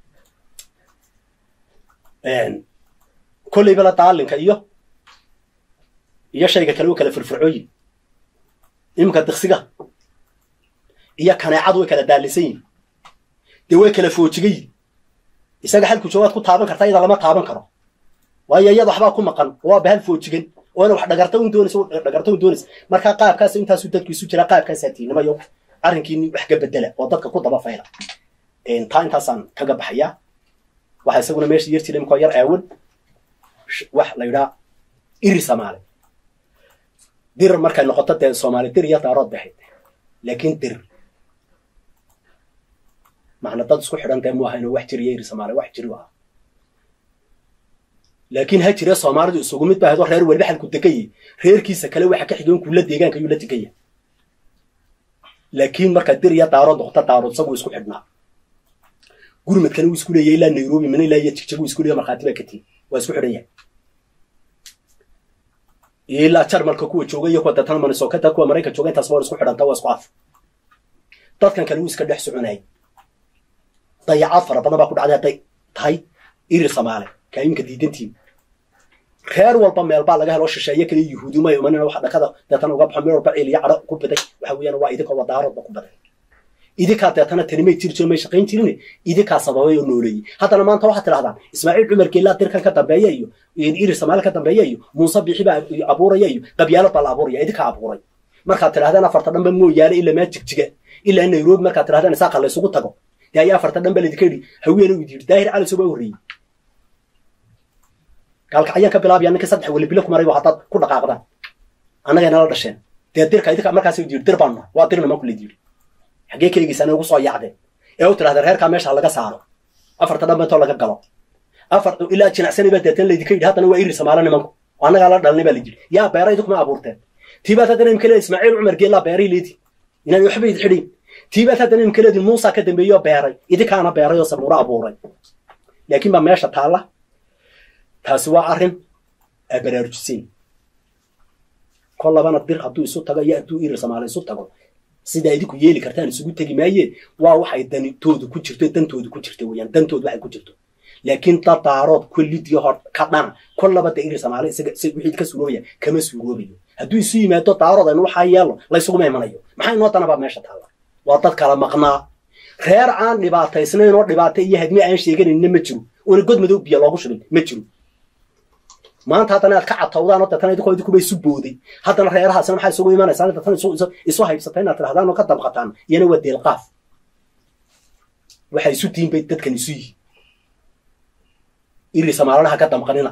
[SPEAKER 1] kolleyba la daalinka iyo iyo shayga kale u kala firfircooyin iminka diksiga iyo kaneecadu way kala daalinsan yihin dee way kala foojigayin isaga halku joogaad ku taaban kartaa iyada lama taaban karo waayo iyada waxbaa ku maqan waa bahal foojigan oona wax dhagarta un doonaysa dhagarta un doonaysa markaa qaabkaas intaasu dadku isu jira qaabkaasaa tiinimayo arrinkiini wax ka bedela oo dadka ku daba fayla taa intaasaan kaga baxayaa waxaa isaguna meesha yar jira imikoo yar aawan wax la yidhaa iri soomaali dir markay noqoto dee soomaali dir iyo daarood baxayd laakiin dir macna dad isku xidhan dee mu ahayno wax jiriyo iri soomaali wax jiri aha laakiin ha jire soomaalidu isugu mid baa hadoo reer weliba xalku degaye reerkiisa kale waxa ka xigoon kula deegaanka yuu la degaya laakiin markaa dir iyo daarood noqoto daarood isagu isku xidhnaa gurmadkana wuu isku leeyahay ilaa nairobi mana ilaa iyo jigjag wuu isku leeyahay markhaati baa ka tihi waa isku xidhan yahay ilaa jarmalka kuwa jooga iyo kuwa deetana manisokata kuwa maraykan jooga intaas waa isku xidhanta waa isku af dadkan kale wuu iska dhex soconayay dayacaad fara badan baa ku dhacday hadday tahay iri soomaali kaayimka diidantiin reer walba meel baa laga helo shisheeye kale yuhuuduma imanina waxa dhakada deetana uga baxo meel walba ciiliyo cadho ku biday waxa weeyaan waa idinka wadaaroodba ku baday idinkaa deetana tanimay jiri jiro may shaqayn jirin idinkaa sababay oo nooleeyey haddana maanta waxaad tidhahdaan ismaaciil cumar geelaa dirkan ka dambeeya iyo iri soomaali ka dambeeya iyo muuse bixi baa abuuraya iyo qabyaalad baa la abuuraya idinkaa abuuray markaad tidhahdaan afarta dhanba mooyaane ilaa maa jigjiga ilaa nairobi markaad tidhahdaan isaaqa laysugu tago dee ayaa afarta dhanba laydinka yidhi haweena u yidhi daahir cali soba horreeyey gaalka ayaan ka bilaabaya ninka saddex weli bilo ku maray haddaad ku dhaqaaqdaan annagay nala dhasheen dee dirka idinka markaas yidhi dir baan nahay waa dirna maa kuleed yidhi xaggee ka egeysaan ugu soo yaacdeen ee u tidhahdeen reerkaa meesha laga saaro afarta dhanba intoo laga galo afar ilaa jinacsanay baa deetan laydinka yidhi haddana waa iri soomaali nimanku annagaa la dhalinay baa la yidhi yaa beera idinkuma abuurteen tiibaad haddana imka leedi ismaaciil cumar geellaa beeray leedi inaan waxba idi xidhin tiibaad haddana imka leedi muusa ka dambeeyoo beeray idinkaana beeray oo sabuuro abuuray laakiin baa meesha taalla taasi waa arrin aa baraarujiseen kol labana dir hadduu isu tago iyo hadduu iri soomaali isu tago sidaa idinku yeeli kartaan isugu tegi maayeen waa waxay danitoodu ku jirto dantoodu ku jirto weeyaan dantoodu waxay ku jirto laakiin dadaarood kullidiyo hor ka dhana kollaba de iri soomaali isaga wixii ka suuroobaya kama suuroobayo hadduu isu yimaado daarood aynu waxaa yeelo laysuguma imanayo maxaa inoo danabaa meesha taalla waa dad kala maqnaa reer aan dhibaataysnayn oo dhibaata iyo hadmi aan sheeganayna ma jiro oona god madow biyo loogu shubin ma jiro maanta haddana aad ka catawdaan oo deetana idinkoo idinkuba isu booday haddana reerahaasina maxaa isugu imanaysaan deetana isu haybsatay inaad tidhahdaan oo ka damqataan iyana waa deelqaaf waxay isu tihiin bay dadkan isu yihiin iri samaalana ha ka damqanina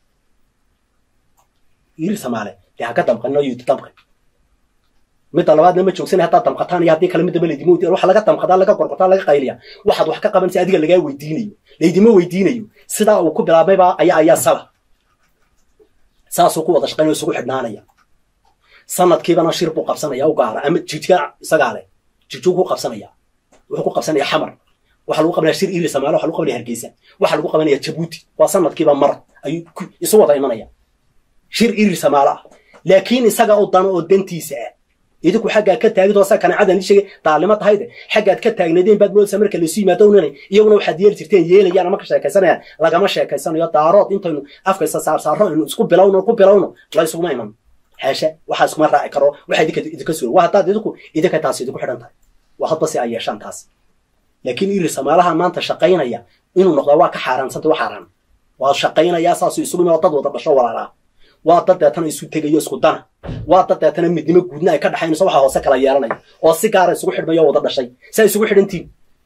[SPEAKER 1] iri samaale dee ha ka damqanina oo yuuti damqan midda labaadna ma joogsanay haddaad damqataan iyo haddii kale midaba laydima weydiin waxa laga damqadaa laga gorgortaa laga qayliya waxaad wax ka qabanaysa adiga lagaa weydiinayo laydima weydiinayo sidaa uu ku bilaabmayba ayaa ayaa sala saasuu ku wada shaqaynaya isugu xidhnaanaya sanadkiibana shir buu qabsanaya u gaara ama jijka isagaa leh jijuu ku qabsanaya wuxuu ku qabsanaya xamar waxa lagu qabanaya shir iri samaale waxa lagu qabanaya hargeysa waxa lagu qabanaya jabuuti waa sanadkiiba mar ayuu isu wada imanaya shir iri samaale ah laakiin isaga oo dano oo dantiisa ah idinku xaggaad ka taagid oo saa kanacadan ii sheegay daalimo tahayde xaggaad ka taagnaydeen baad moodaysaa marka laysu yimaado unanay iyaguna waxaad yeeli jirteen yeelayaan ama ka sheekaysanayaan lagama sheekaysanayo daarood intaynu afkaysa saarsaarro aynu isku bilowno ku bilowno la isuguma iman haasha waxaa iskuma raaci karo waxa idinka idinka suura waa haddaad idinku idinka taasi idinku xidhan tahay waa hadba si ay yeeshaan taas laakiin iri samaalaha maanta shaqaynaya inuu noqdaa waa ka xaaraansanta wa xaaraan waa shaqaynayaa saasuu isugu iman oo dad wada dhasho walaalaa waa dad deetana isu tegayo isku dana waa dad deetana midnimo guudna ay ka dhaxaynayso waxa hoose kala yeelanaya oo si gaara isugu xidhmayo wada dhashay saa isugu xidhantiin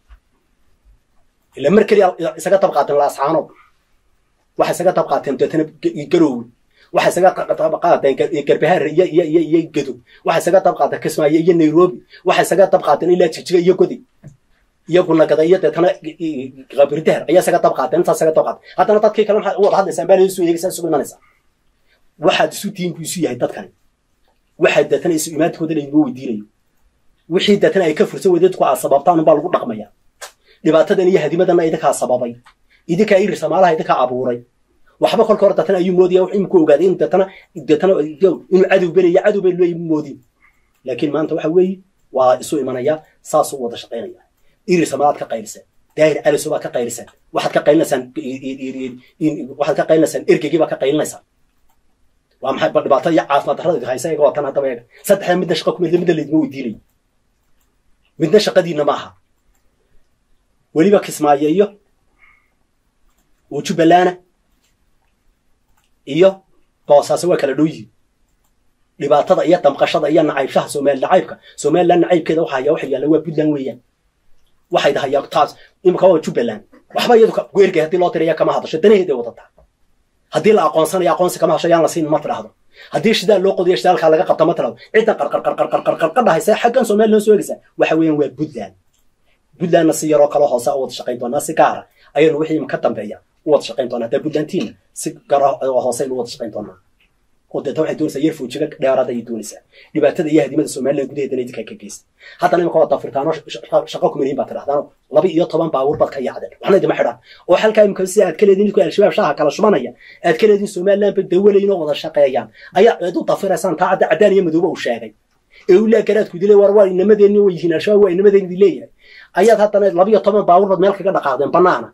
[SPEAKER 1] ila mar keliya isaga tab qaateen laascaanood waxay isaga tab qaateen deetana garoowe waxay isaga tab qaateen garbahaar iyo iyo iyo iyo gedo waxay isaga tab qaateen kismaayo iyo nairobi waxay isaga tab qaateen ilaa jijiga iyo godi iyaguna gada iyo deetana qabirdaher ayaa isaga tab qaateen intaas isaga tab qaateen haddana dadkii kale maxaad u wada hadlaysaan baa isu eegaysaa isugu imanaysaa waxaad isu tihiin buu isu yahay dadkani waxaad deetana isu imaadkooda laydima weydiinayo wixii deetana ay ka fursan weydadku aad sababtaan unbaa lagu dhaqmaya dhibaatadan iyo hadimadanna idinkaa sababay idinkaa iri samaalaha idinkaa abuuray waxba kolka hore deetana ayuu moodaya wax iminku ogaaday in deetana deetana inuu cadow belaya cadow bay leeyi moodin laakiin maanta waxa weeye waa isu imanaya saasuu wada shaqaynaya iri samaalaad ka qayliseen daahir caliso baad ka qayliseen waxaad ka qaylinaysaan waxaad ka qaylinaysaan ergegii baad ka qaylinaysaan waa maxay bal dhibaatada iyo caafimaad darrada haysa iyaga watan haddaba eega saddexda midna shaqa ku midna midna laydima weydiinayo midna shaqadiina ma aha weliba kismaayo iyo oo jubbalana iyo boosaase waa kala dhow yihin dhibaatada iyo damqashada iyo nacaybshaha somaali nacaybka somaliland nacaybkeeda waxa hayaa waxa yaalla waa puntland weeyaan waxay dahayaa taas imika waa jubbaland waxba iyadu goergay haddii loo tiraya kama hadasho danaheeday wadataa haddii la aqoonsanayo aqoonsi kama hasho yaan la siin ma tidhaahdo haddii shidaal loo qodiyo shidaalkaa laga qabta ma tidhahdo ciddan qarqarqarqarqarqar haysa xaggan somaliland soo egaysa waxa weeyaan waa puntland puntlandna si yaroo kaloo hoose u wada shaqayn doonaa si gaara ayaynu wixii ka dambeeya u wada shaqayn doonaa haddaa puntlandtiina si gara oo hoose aynu u wada shaqayn doonaa oo deeta waxay doonaysaa yar foojiga dheeraad ayay doonaysaa dhibaatada iyo hadimada somaliland gudaheedana idinkaa ka geysta haddana imika waa dafirtaano shaqo kumanihin baad tidhahdaano laba iyo toban baabuur baad ka yaacdeen waxna idima xidhaan oo halkaa imika sida aad ka leediin idinku al-shabaab shaaha kala shubanaya aad ka leediin somaliland ba dawalayin oo wada shaqeeyaan ayaa aad u dafiraysaan taa cadda caddaan iyo madooba uu sheegay ee uu laa garaadku dilay war waa inamadeenni way yihiin al-shabaab waa inamadeenni leeyahay ayaad haddana laba iyo toban baabuur baad meel kaga dhaqaaqdeen banaana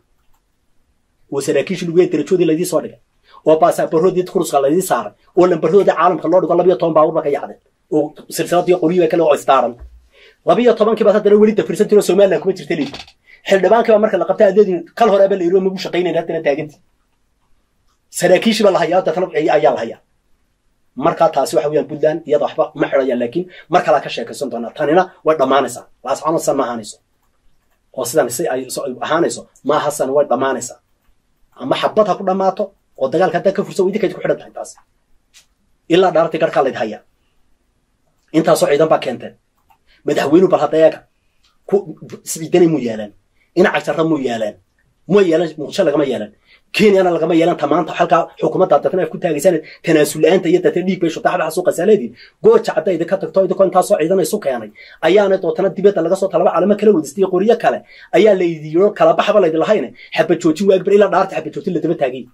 [SPEAKER 1] oo saraakiishi lugeen darajoodii laydii soo dhigay oo baasabaroodii kuruska laydii saaray oo lambaroodii caalamka loo dhigo labiyo toban baabuur ba ka yacdeen oo silsiladii qoryiba kale oo isdaaran labiyo tobankii baad haddana weli dafirsantiin oo somaliland kuma jirta leedi xildhibaankii baa marka la qabtay adeedin kal hore aba la yidhi oo magu shaqaynayn haddana taagantii saraakiishii baa la hayaa deetana ayaa la hayaa markaa taasi waxa weeyaan puntland iyada waxba ma xidhayaan laakiin mar kalaa ka sheekaysan doonaa tanina way dhammaanaysaa laascaanood san ma ahaanayso oo sidan si ay ahaanayso maaha san way dhammaanaysaa ama xabad ha ku dhammaato oo dagaalka haddaa ka fursa idinkayd ku xidhan tahay taas ilaa dhaartii garhkaa layd hayaa intaasoo ciidan baa keenteen madaxweynu bal hadda eega siciidanay muu yeelaan inaca jarra muu yeelaan ma yeelan muqdisho lagama yeelan kenyana lagama yeelan tamaanta halkaa xukuumadda dadna ay ku taagaysaan tanaasul la-aanta iyo dadna dhiig bay shutaxda xasuuqaysaa leediin gooja cadda idinka tagto idinkoo intaasoo ciidan isu keenay ayaana dootana dibadda laga soo talaba calamo kala wadistay qoryo kale ayaa laydiiro kala baxba laydin lahayne xaba joojin waagbar ilaa dhaarta xaba joojin ladaba taagay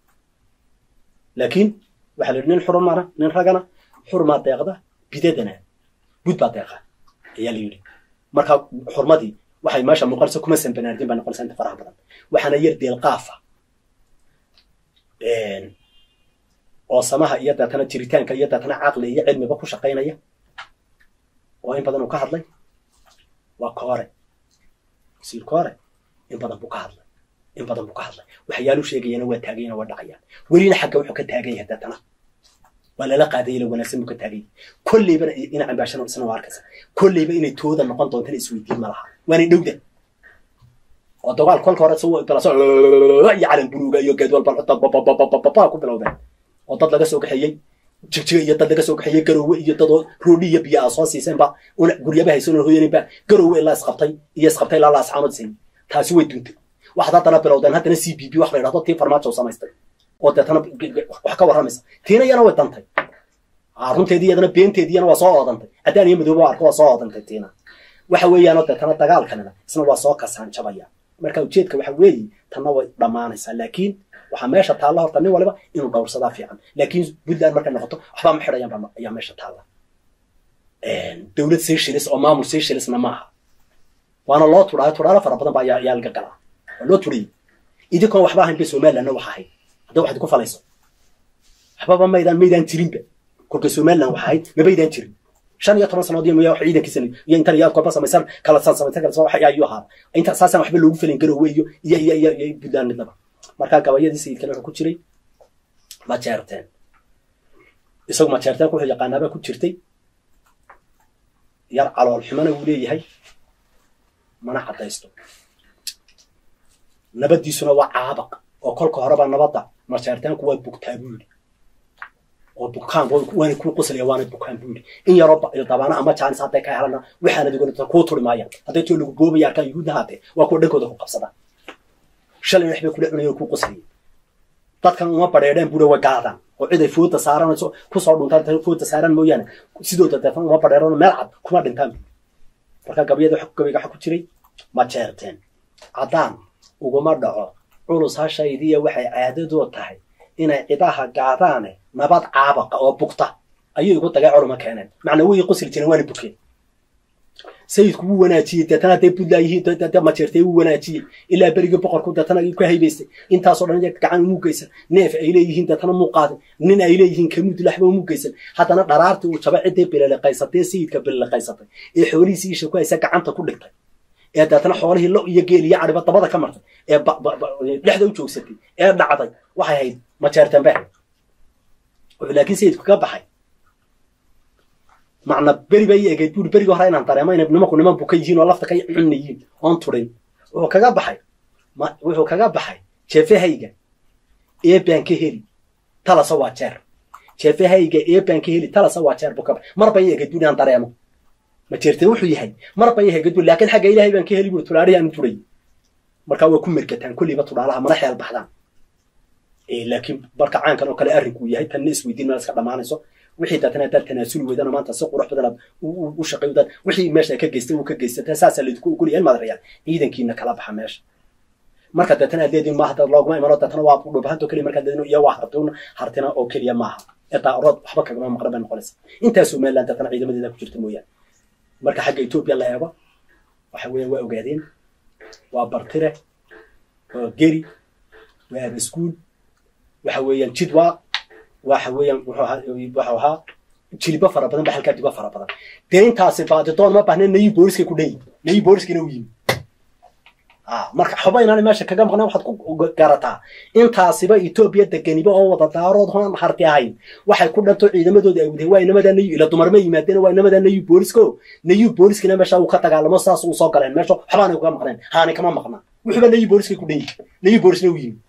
[SPEAKER 1] laakiin waxaa la yidhi nin xurumana nin ragana xurmaa deeqda bidadana bud baa deeqa ayaa la yidhi marka xurmadii waxay meesha muuqanaysa kuma sanbanaardin baa noqonaysa inta faraha badan waxaana yar deelqaafa oo samaha iyo deetana jiritaanka iyo deetana caqli iyo cilmiba ku shaqaynaya oo in badan uu ka hadlay waa koore wasiir koore in badan buu ka hadlay in badan buu ka hadlay waxyaalu sheegayana waa taagayana waa dhacayaan welina xagga wuxuu ka taagan yahay deetana waa lala qaadaya la wanaagsan buu ka taagan yahay kolleybana ina cambaashana isna waa arkaysa kolleyba inay tooda noqon doontana isweydiin ma laha waanay dhowda oo dagaal kolka hore soo galaso iyo calan buluuga iyo geed walba xota ku bilowdeen oo dad laga soo kaxeeyey jigjiga iyo dad laga soo kaxeeyey garowe iyo dadoo roodhi iyo biyo aa soo siiseenba una guryaba haysan oo hooyaninba garowe ilaa isqabtay iyo isqabtay ilaa laascaanood sin taasi way duntay waxaad haddana bilowdeen haddana c b b wax la yidhahdo tii farmaajo samaystay oo deetana wax ka warramaysa tiina iyana way dantay runteedii iyadana beenteedii iyana waa soo oodantay haddaan iyo madooba arko waa soo oodantay tiina waxa weeyaanoo deetana dagaalkanina isna waa soo kasaanjabaya marka ujeedka waxa weeye tanna way dhammaanaysaa laakiin waxaa meesha taalla horta nin waliba inuu dhowrsadaa fiican laakiin puntland markay noqoto waxbaa ma xidhayan ayaa meesha taalla dowlad seychelles oo maamul seychellesna maaha waana loo tudhaayo tudhaalo fara badan ba ayaa ayaa laga galaa waa loo tudhayay idinkoon waxba ahayn bay somalilandna wax ahayd hadda waxaad ku falayso waxbaba maydaan maydaan jirinba kolka somaliland wax ahayd mabaydaan jirin shan iyo toban sanood iyo miya wax ciidankiisa iyo intan iyo kolba samaysan kala san samaysan kala san wax ayuu ahaa inta saasaan waxba loogu felin garowe iyo iyo iyo iyo iyo puntland midnaba markaa gabayadii sayidkana wuxuu ku jiray majeerteen isagu majeerteenku wuxuu yaqaanaabaa ku jirtay yar calool xumana wuu leeyahay mana caddaysto nabaddiisuna waa caabaq oo kolka horeba nabadda majeerteenku waa bugtaa buu yidhi oo bukaan waana kuu qoslaya waana bukaan buu yidhi in yaroo dabaana ama jaanis hadday ka helana waxaana digolata kuu turi maayaan hadday too lagu boobaya arkaan yuhuudna haatee waa kuwa dhankooda ku qabsadaan shalay wax bay kula cunayeen kuu qoslayeen dadkan uma badheedheen buura way gaadaan oo cid ay fooda saaranayso kusoo dhuntaan fooda saaran mooyaane sidooda deefan uma badheedhan meel cad kuma dhintaan marka gabayada gabayga waxa ku jiray ma jeerteen caddaan uguma dhaco culus hashaydiya waxay caadadoo tahay inay cidaha gaadaane nabad caabaqa oo bugta ayay igu dagay culuma keeneen macnaa way qosli jireen waana bukeen sayidku wuu wanaajiyey deetana hadday puntland yihiin majeertay wuu wanaajiyey ilaa berigii boqorku deetana ka haybaystay intaasoo dhan gacan muu geysan neef ay leeyihiin deetana muu qaadin nin ay leeyihiin kamud laxba muu geysan haddana dharaartii uu jaba ciddii bililiqaysatay sayidka bililiqaysatay ee xoolihiisii isha ku haysa gacanta ku dhigtay ee deetana xoolihii lo iyo geel iyo cadhiba dabada ka martay ee dhexda u joogsatay ee dhacday waxay ahayd majeerteen bay ahayd wuxuu laakiin sayidku ka baxay macna beri bay egeyd buuri berigii hore inaan dareemo inay nimanku niman buka yihiin oo lafta ka cunnayiin oon turin wuxuu kaga baxay wuxuu kaga baxay jeefahayga ee baan ka heli talasa waa jeer jeefahayga ee baan ka heli talasa waa jeer buu ka baxay mar bay egeyd buuri inaan dareemo ma jeertee wuxuu yahay mar bay egeyd buuri laakiin xagga ilaahay baan ka heli buuri tulaarihi aanu turay markaa waa ku mergataan kolliiba tudhaalaha mana xeel baxdaan laakiin marka caankan oo kale arrinku yahay tanna isweydiin meel iska dhammaanayso wixii daatana haddaad tanaasuli weydana maanta si qurux badan aad u shaqay dad wixii meesha ka geystay uu ka geysatay saasaa laydinku ogolyahay madarayaan ciidankiina kala baxa meesha marka daatana aad leediin maaha dad looguma imano daatana waa dhubahanto keliya markaad leediin iyo waa hartun hartina oo keliya maaha ee daa'urood waxba kagama maqran bay noqonaysa intaa somaliland daatana ciidamadeeda ku jirta mooyaane marka xagga etoobiya la eego waxa weeye waa ogaadeen waa bartire waa geri waa abaskuul waxa weeyaan jidwa waxa weeyaan wuxuu ahaa jilibo fara badan ba halkaa dibo fara badan dee intaasi baadidoon ma baahne nayi booliskay ku dheyi nayi booliskina u yimi marka xoba inaan meesha kaga maqnay waxaad ku garataa intaasiba etoobiya deganiba oo wada daarood hoon harti ahayn waxay ku dhanto ciidamadooda ay wadeen waa inamadaa nayu ila dumarma yimaadeen waa inamadaa nayu boolisko nayu booliskina meesha uu ka dagaalamo saas uu soo galeen meesha waxbaanay kaga maqneen haani kama maqnaa wuxuuba nayu booliskay ku dheyi nayu boolisna u yimi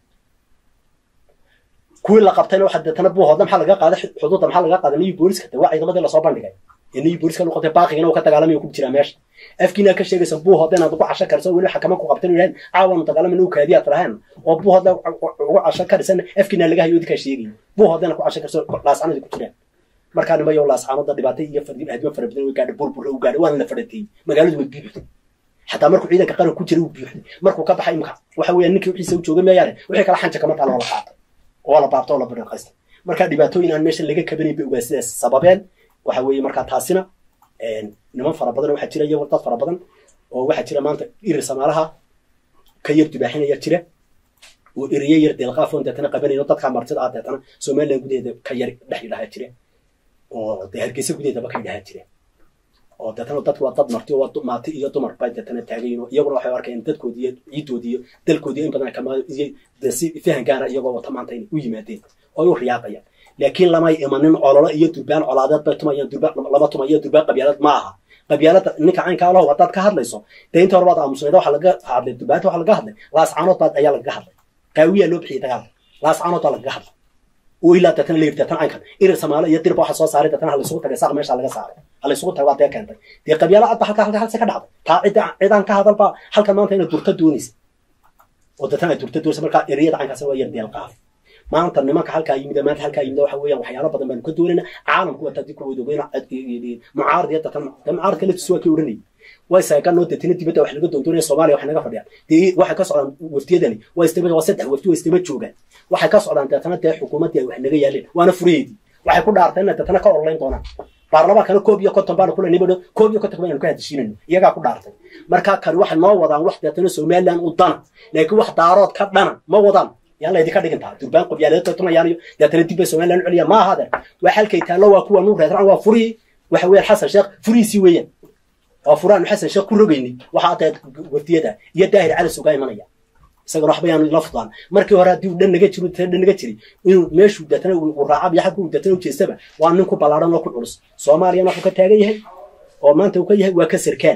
[SPEAKER 1] kuwii la qabtayna waxa deetana buuhoodna maxaa laga qaaday xuduudda maxaa laga qaaday nayu booliska de waa ciidamadii lasoo bandhigay ee nayu booliska lagu qabtay baaqigana uu ka dagaalamayo ku jiraa meesha afkiina ka sheegaysa buuhoodna inaad ugu casho kariso weli xakama ku qabtan yidhahan caawanu dagaalamayna u kaadiyaad lahayn oo buuhoodna ugu casho karisan afkiina laga hayo idinkaa sheegay buuhoodna ku casho kariso laascanadi ku jiraan markaa nimayo laascaanoda dhibaatay iyo hadimo fara badan way gaadhay burbur u gaadhay waana la fadhateeyey magaaladu way buuxday xataa markuu ciidanka qaran ku jiray uu buuxday markuu ka baxay imka waxa weeyaan ninkii wixiisa u joogay meeyaane wixii kala xanja kama taalo la qaatay oo la baabto oo la badhaqaystay marka dhibaatooyin aan meesha laga kabanayn bay ogaa sidaas sababeen waxa weeye markaa taasina niman fara badan waxaa jira iyago dad fara badan oo waxaa jira maanta irir samaalaha ka yar dubaaxinaya jira oo eriye yar deelqaafoon deetana qabanayno dadkaa martida ah deetana somaliland gudaheeda ka yar dhex yidhahaa jira oo dee hargeysa gudaheedaba ka yidhahaa jira oo deetana dadku waa dad marti waa maati iyo dumar bay deetana taagayin oo iyaguna waxay arkayeen dadkoodi iyo ciidoodi iyo dalkoodi in badan kama iyo si fahan gaara iyagoo wata maanta inay u yimaadeen oo u riyaaqayaan laakiin lamay imanin ololo iyo durbaan colaadeed bay tumayaan durbaan lama tumayo durbaan qabyaalad ma aha qabyaalada ninka caynka alaho haddaad ka hadlayso dee inta hore baad aamusneeda waxaa laga hadlay durbaanta waxaa laga hadlay laascaanood baad ayaa lagaga hadlay qaawiyaa loo bixiyay dagaalka laascaanood baa lagaga hadlay oo ilaa deetana la yiri deetana caynkan irir samaalo iyo dirba waxa soo saaray deetana ha laysugu tagay saaq meesha laga saaray ha laysugu tagay waa dee keentay dee qabyaala adba halka halka halse ka dhacday taa cidda cidaan ka hadal baa halkan maanta inay durta doonaysa oo deetana ay durta doonaysa markaa eriyada caynkaas waa yar deel qaaf maanta nimanka halkaa yimid maanta halkaa yimid waxa weeyaan waxyaalo badan baanu ka doonayna caalamku waa tadi kuwada ogeyn mucaarad iyo datan mucaaradka laftiisu waa kii odhanayay way saaganoo deetana dibadda wax laga doondoonaya soomaaliya wax naga fadhiyaan dee waxay ka socdaan waftiyadani waa istaba waa saddex wafti waa istaba joogaan waxay ka socdaan deetana dee xukuumaddii ay wax naga yaaleen waana furayeedii waxay ku dhaarteen inay deetana ka orolayn doonaan baarlamaankana koob iyo konton baanu kule nibadho koob iyo konton baynu ka hadishiinayno iyagaa ku dhaartay markaa kani waxay noo wadaan wax deetana somaliland u dana laakiin wax daarood ka dhana ma wadaan yaan laydinka dhigin taha durbaan qabyaaleed bay tumayaan iyo deetana dib bay somaliland u celiya ma ahadeer waa halkay taallo waa kuwa nu reedraan waa furihii waxa weeyaan xasan sheekh furihiisii weeyaan waa furaanu xasan sheekh ku rogaynay waxaa dee waftiyada iyo daahir cali sugaa imanaya isagana waxba yaanu ila fudaan markii hore haddii uu dhan naga jiro dhan naga jiray inuu meeshuu deetana uu raacab iyo xagga uu deetana u jeestaba waa nin ku ballaaran oo ku culus soomaaliyana wuxuu ka taagan yahay oo maanta uu ka yahay waa ka sarkaal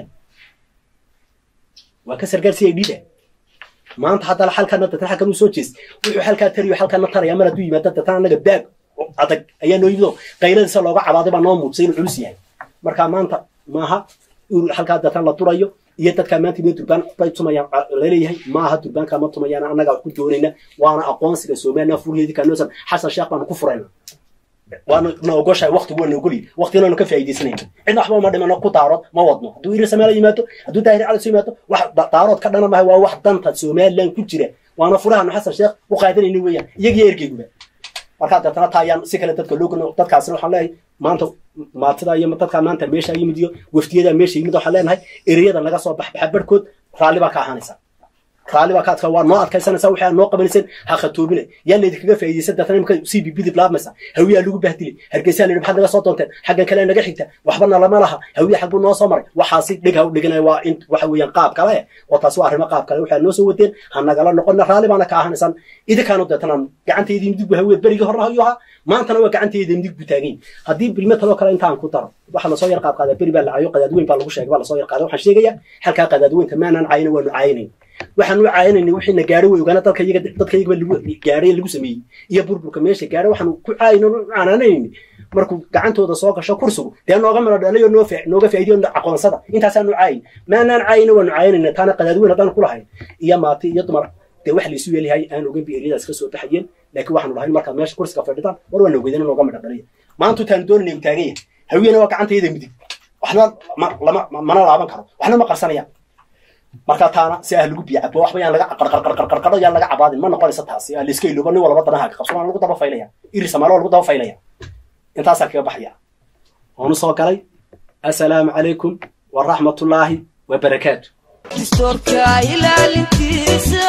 [SPEAKER 1] waa ka sarkaal si ay dhida maanta haddana halkana deetana halkan uu soo jeest wuxuu halkaa tariyo halkana taraya mar hadduu yimaado deetana annaga baag adag ayaa noo yimido qayladiisa looga cabaaday baa noo muujisay inuu culus yahay marka maanta maaha halkaa deetana la durayo iyo dadkaa maanta ime durbaan bay tumayaan laleeyahay maaha durbaanka ma tumayaan annaga wax ku doonayna waana aqoonsiga somaliland furheedii kaanosan xasan sheekh baanu ku furayna waana na ogoshahay waktigu waa na ogolyi waktigana ka faa'iidaysanayna cidna waxba ma dhimano ku daarood ma wadno hadduu irir samaala yimaado hadduu daahir cali soo yimaado wax daarood ka dhana mahay waa wax danta somaliland ku jira waana furahanu xasan sheekh u qaadanayna weeyaan iyagiyo ergeyguba markaa deetana taa ayaan si kale dadka loo gano dadkaasina waxaan leeyahay maanta maatida iyo dadkaa maanta meesha yimid iyo waftiyada meesha yimid waxaan leenahay ereyada naga soo baxbaxa barhkood raalli baa ka ahaanaysa raalli baa ka adka waa noo adkaysanaysa waxay noo qabanayseen ha khatoobina yaa laydinkaga faa'iidaysan deetana imika c b b dib laabmaysa hawiyaa lagu bahdilay hargeysaa layidhi maxaad naga soo doonteen xaggan kale naga xigta waxbana lama laha hawiya xagbuu noo soo maray waxaasi dhig ha u dhiganaya waa in waxa weeyaan qaab kale oo taasi waa arrimo qaab kale waxaa noo soo wadeen ha nagala noqonna raalli baana ka ahaanaysaan idinkaanu deetana gacantaydii midig bu hawiya berigii horna ayuu ahaa maantana waa gacantayda midig buu taagan haddii bilme taloo kale intaan ku daro waxa lasoo yar qaad qaadaa beri baa lacayo qadaadweyn baa lagu sheegay baa lasoo yar qaaday waxaan sheegayaa halkaa qadaadweynta maanaan caayina waanu caayinayn waxaan u caayinaynay wixii na gaadhay way ogaana dadka iyaga dadka iyaga lagu gaadhay lagu sameeyey iyo burburka meesha gaadhay waxaan ku caayino canaanaynay markuu gacantooda soo gasho kursigu dee nooga mala dhalayo noo nooga faa'iidiyo aqoonsada intaasaanu caayin maanaan caayina waanu caayinayna taana qadaadweyn haddaan ku lahayn iyo maati iyo dumar dee wax laysu yeelahay aan ogan bi eryadaas ka soo baxayeen laakiin waxaanu lahayn markaad meesha kursiga fadhitaan war waa nogeydana nooga midha dhaliya maanta utaanu doonayna u taagan yahay hawiyana waa gacantayda midig waxna lama mana laaban karo waxna ma qarsanayaan markaa taana si ah lagu biyo cabo waxba yaan laga qarqarqarqarqarqaro yaan laga cabaadin ma noqonaysa taasi aa layska ilooba nin walba danaha ka qabso waan lagu daba faylaya iri samaalo waa lagu daba faylaya intaasaan kaga baxaya waanu soo galay assalaamu calaykum waraxmatullaahi wabarakaatu
[SPEAKER 2] dastuurka ilaalintiisa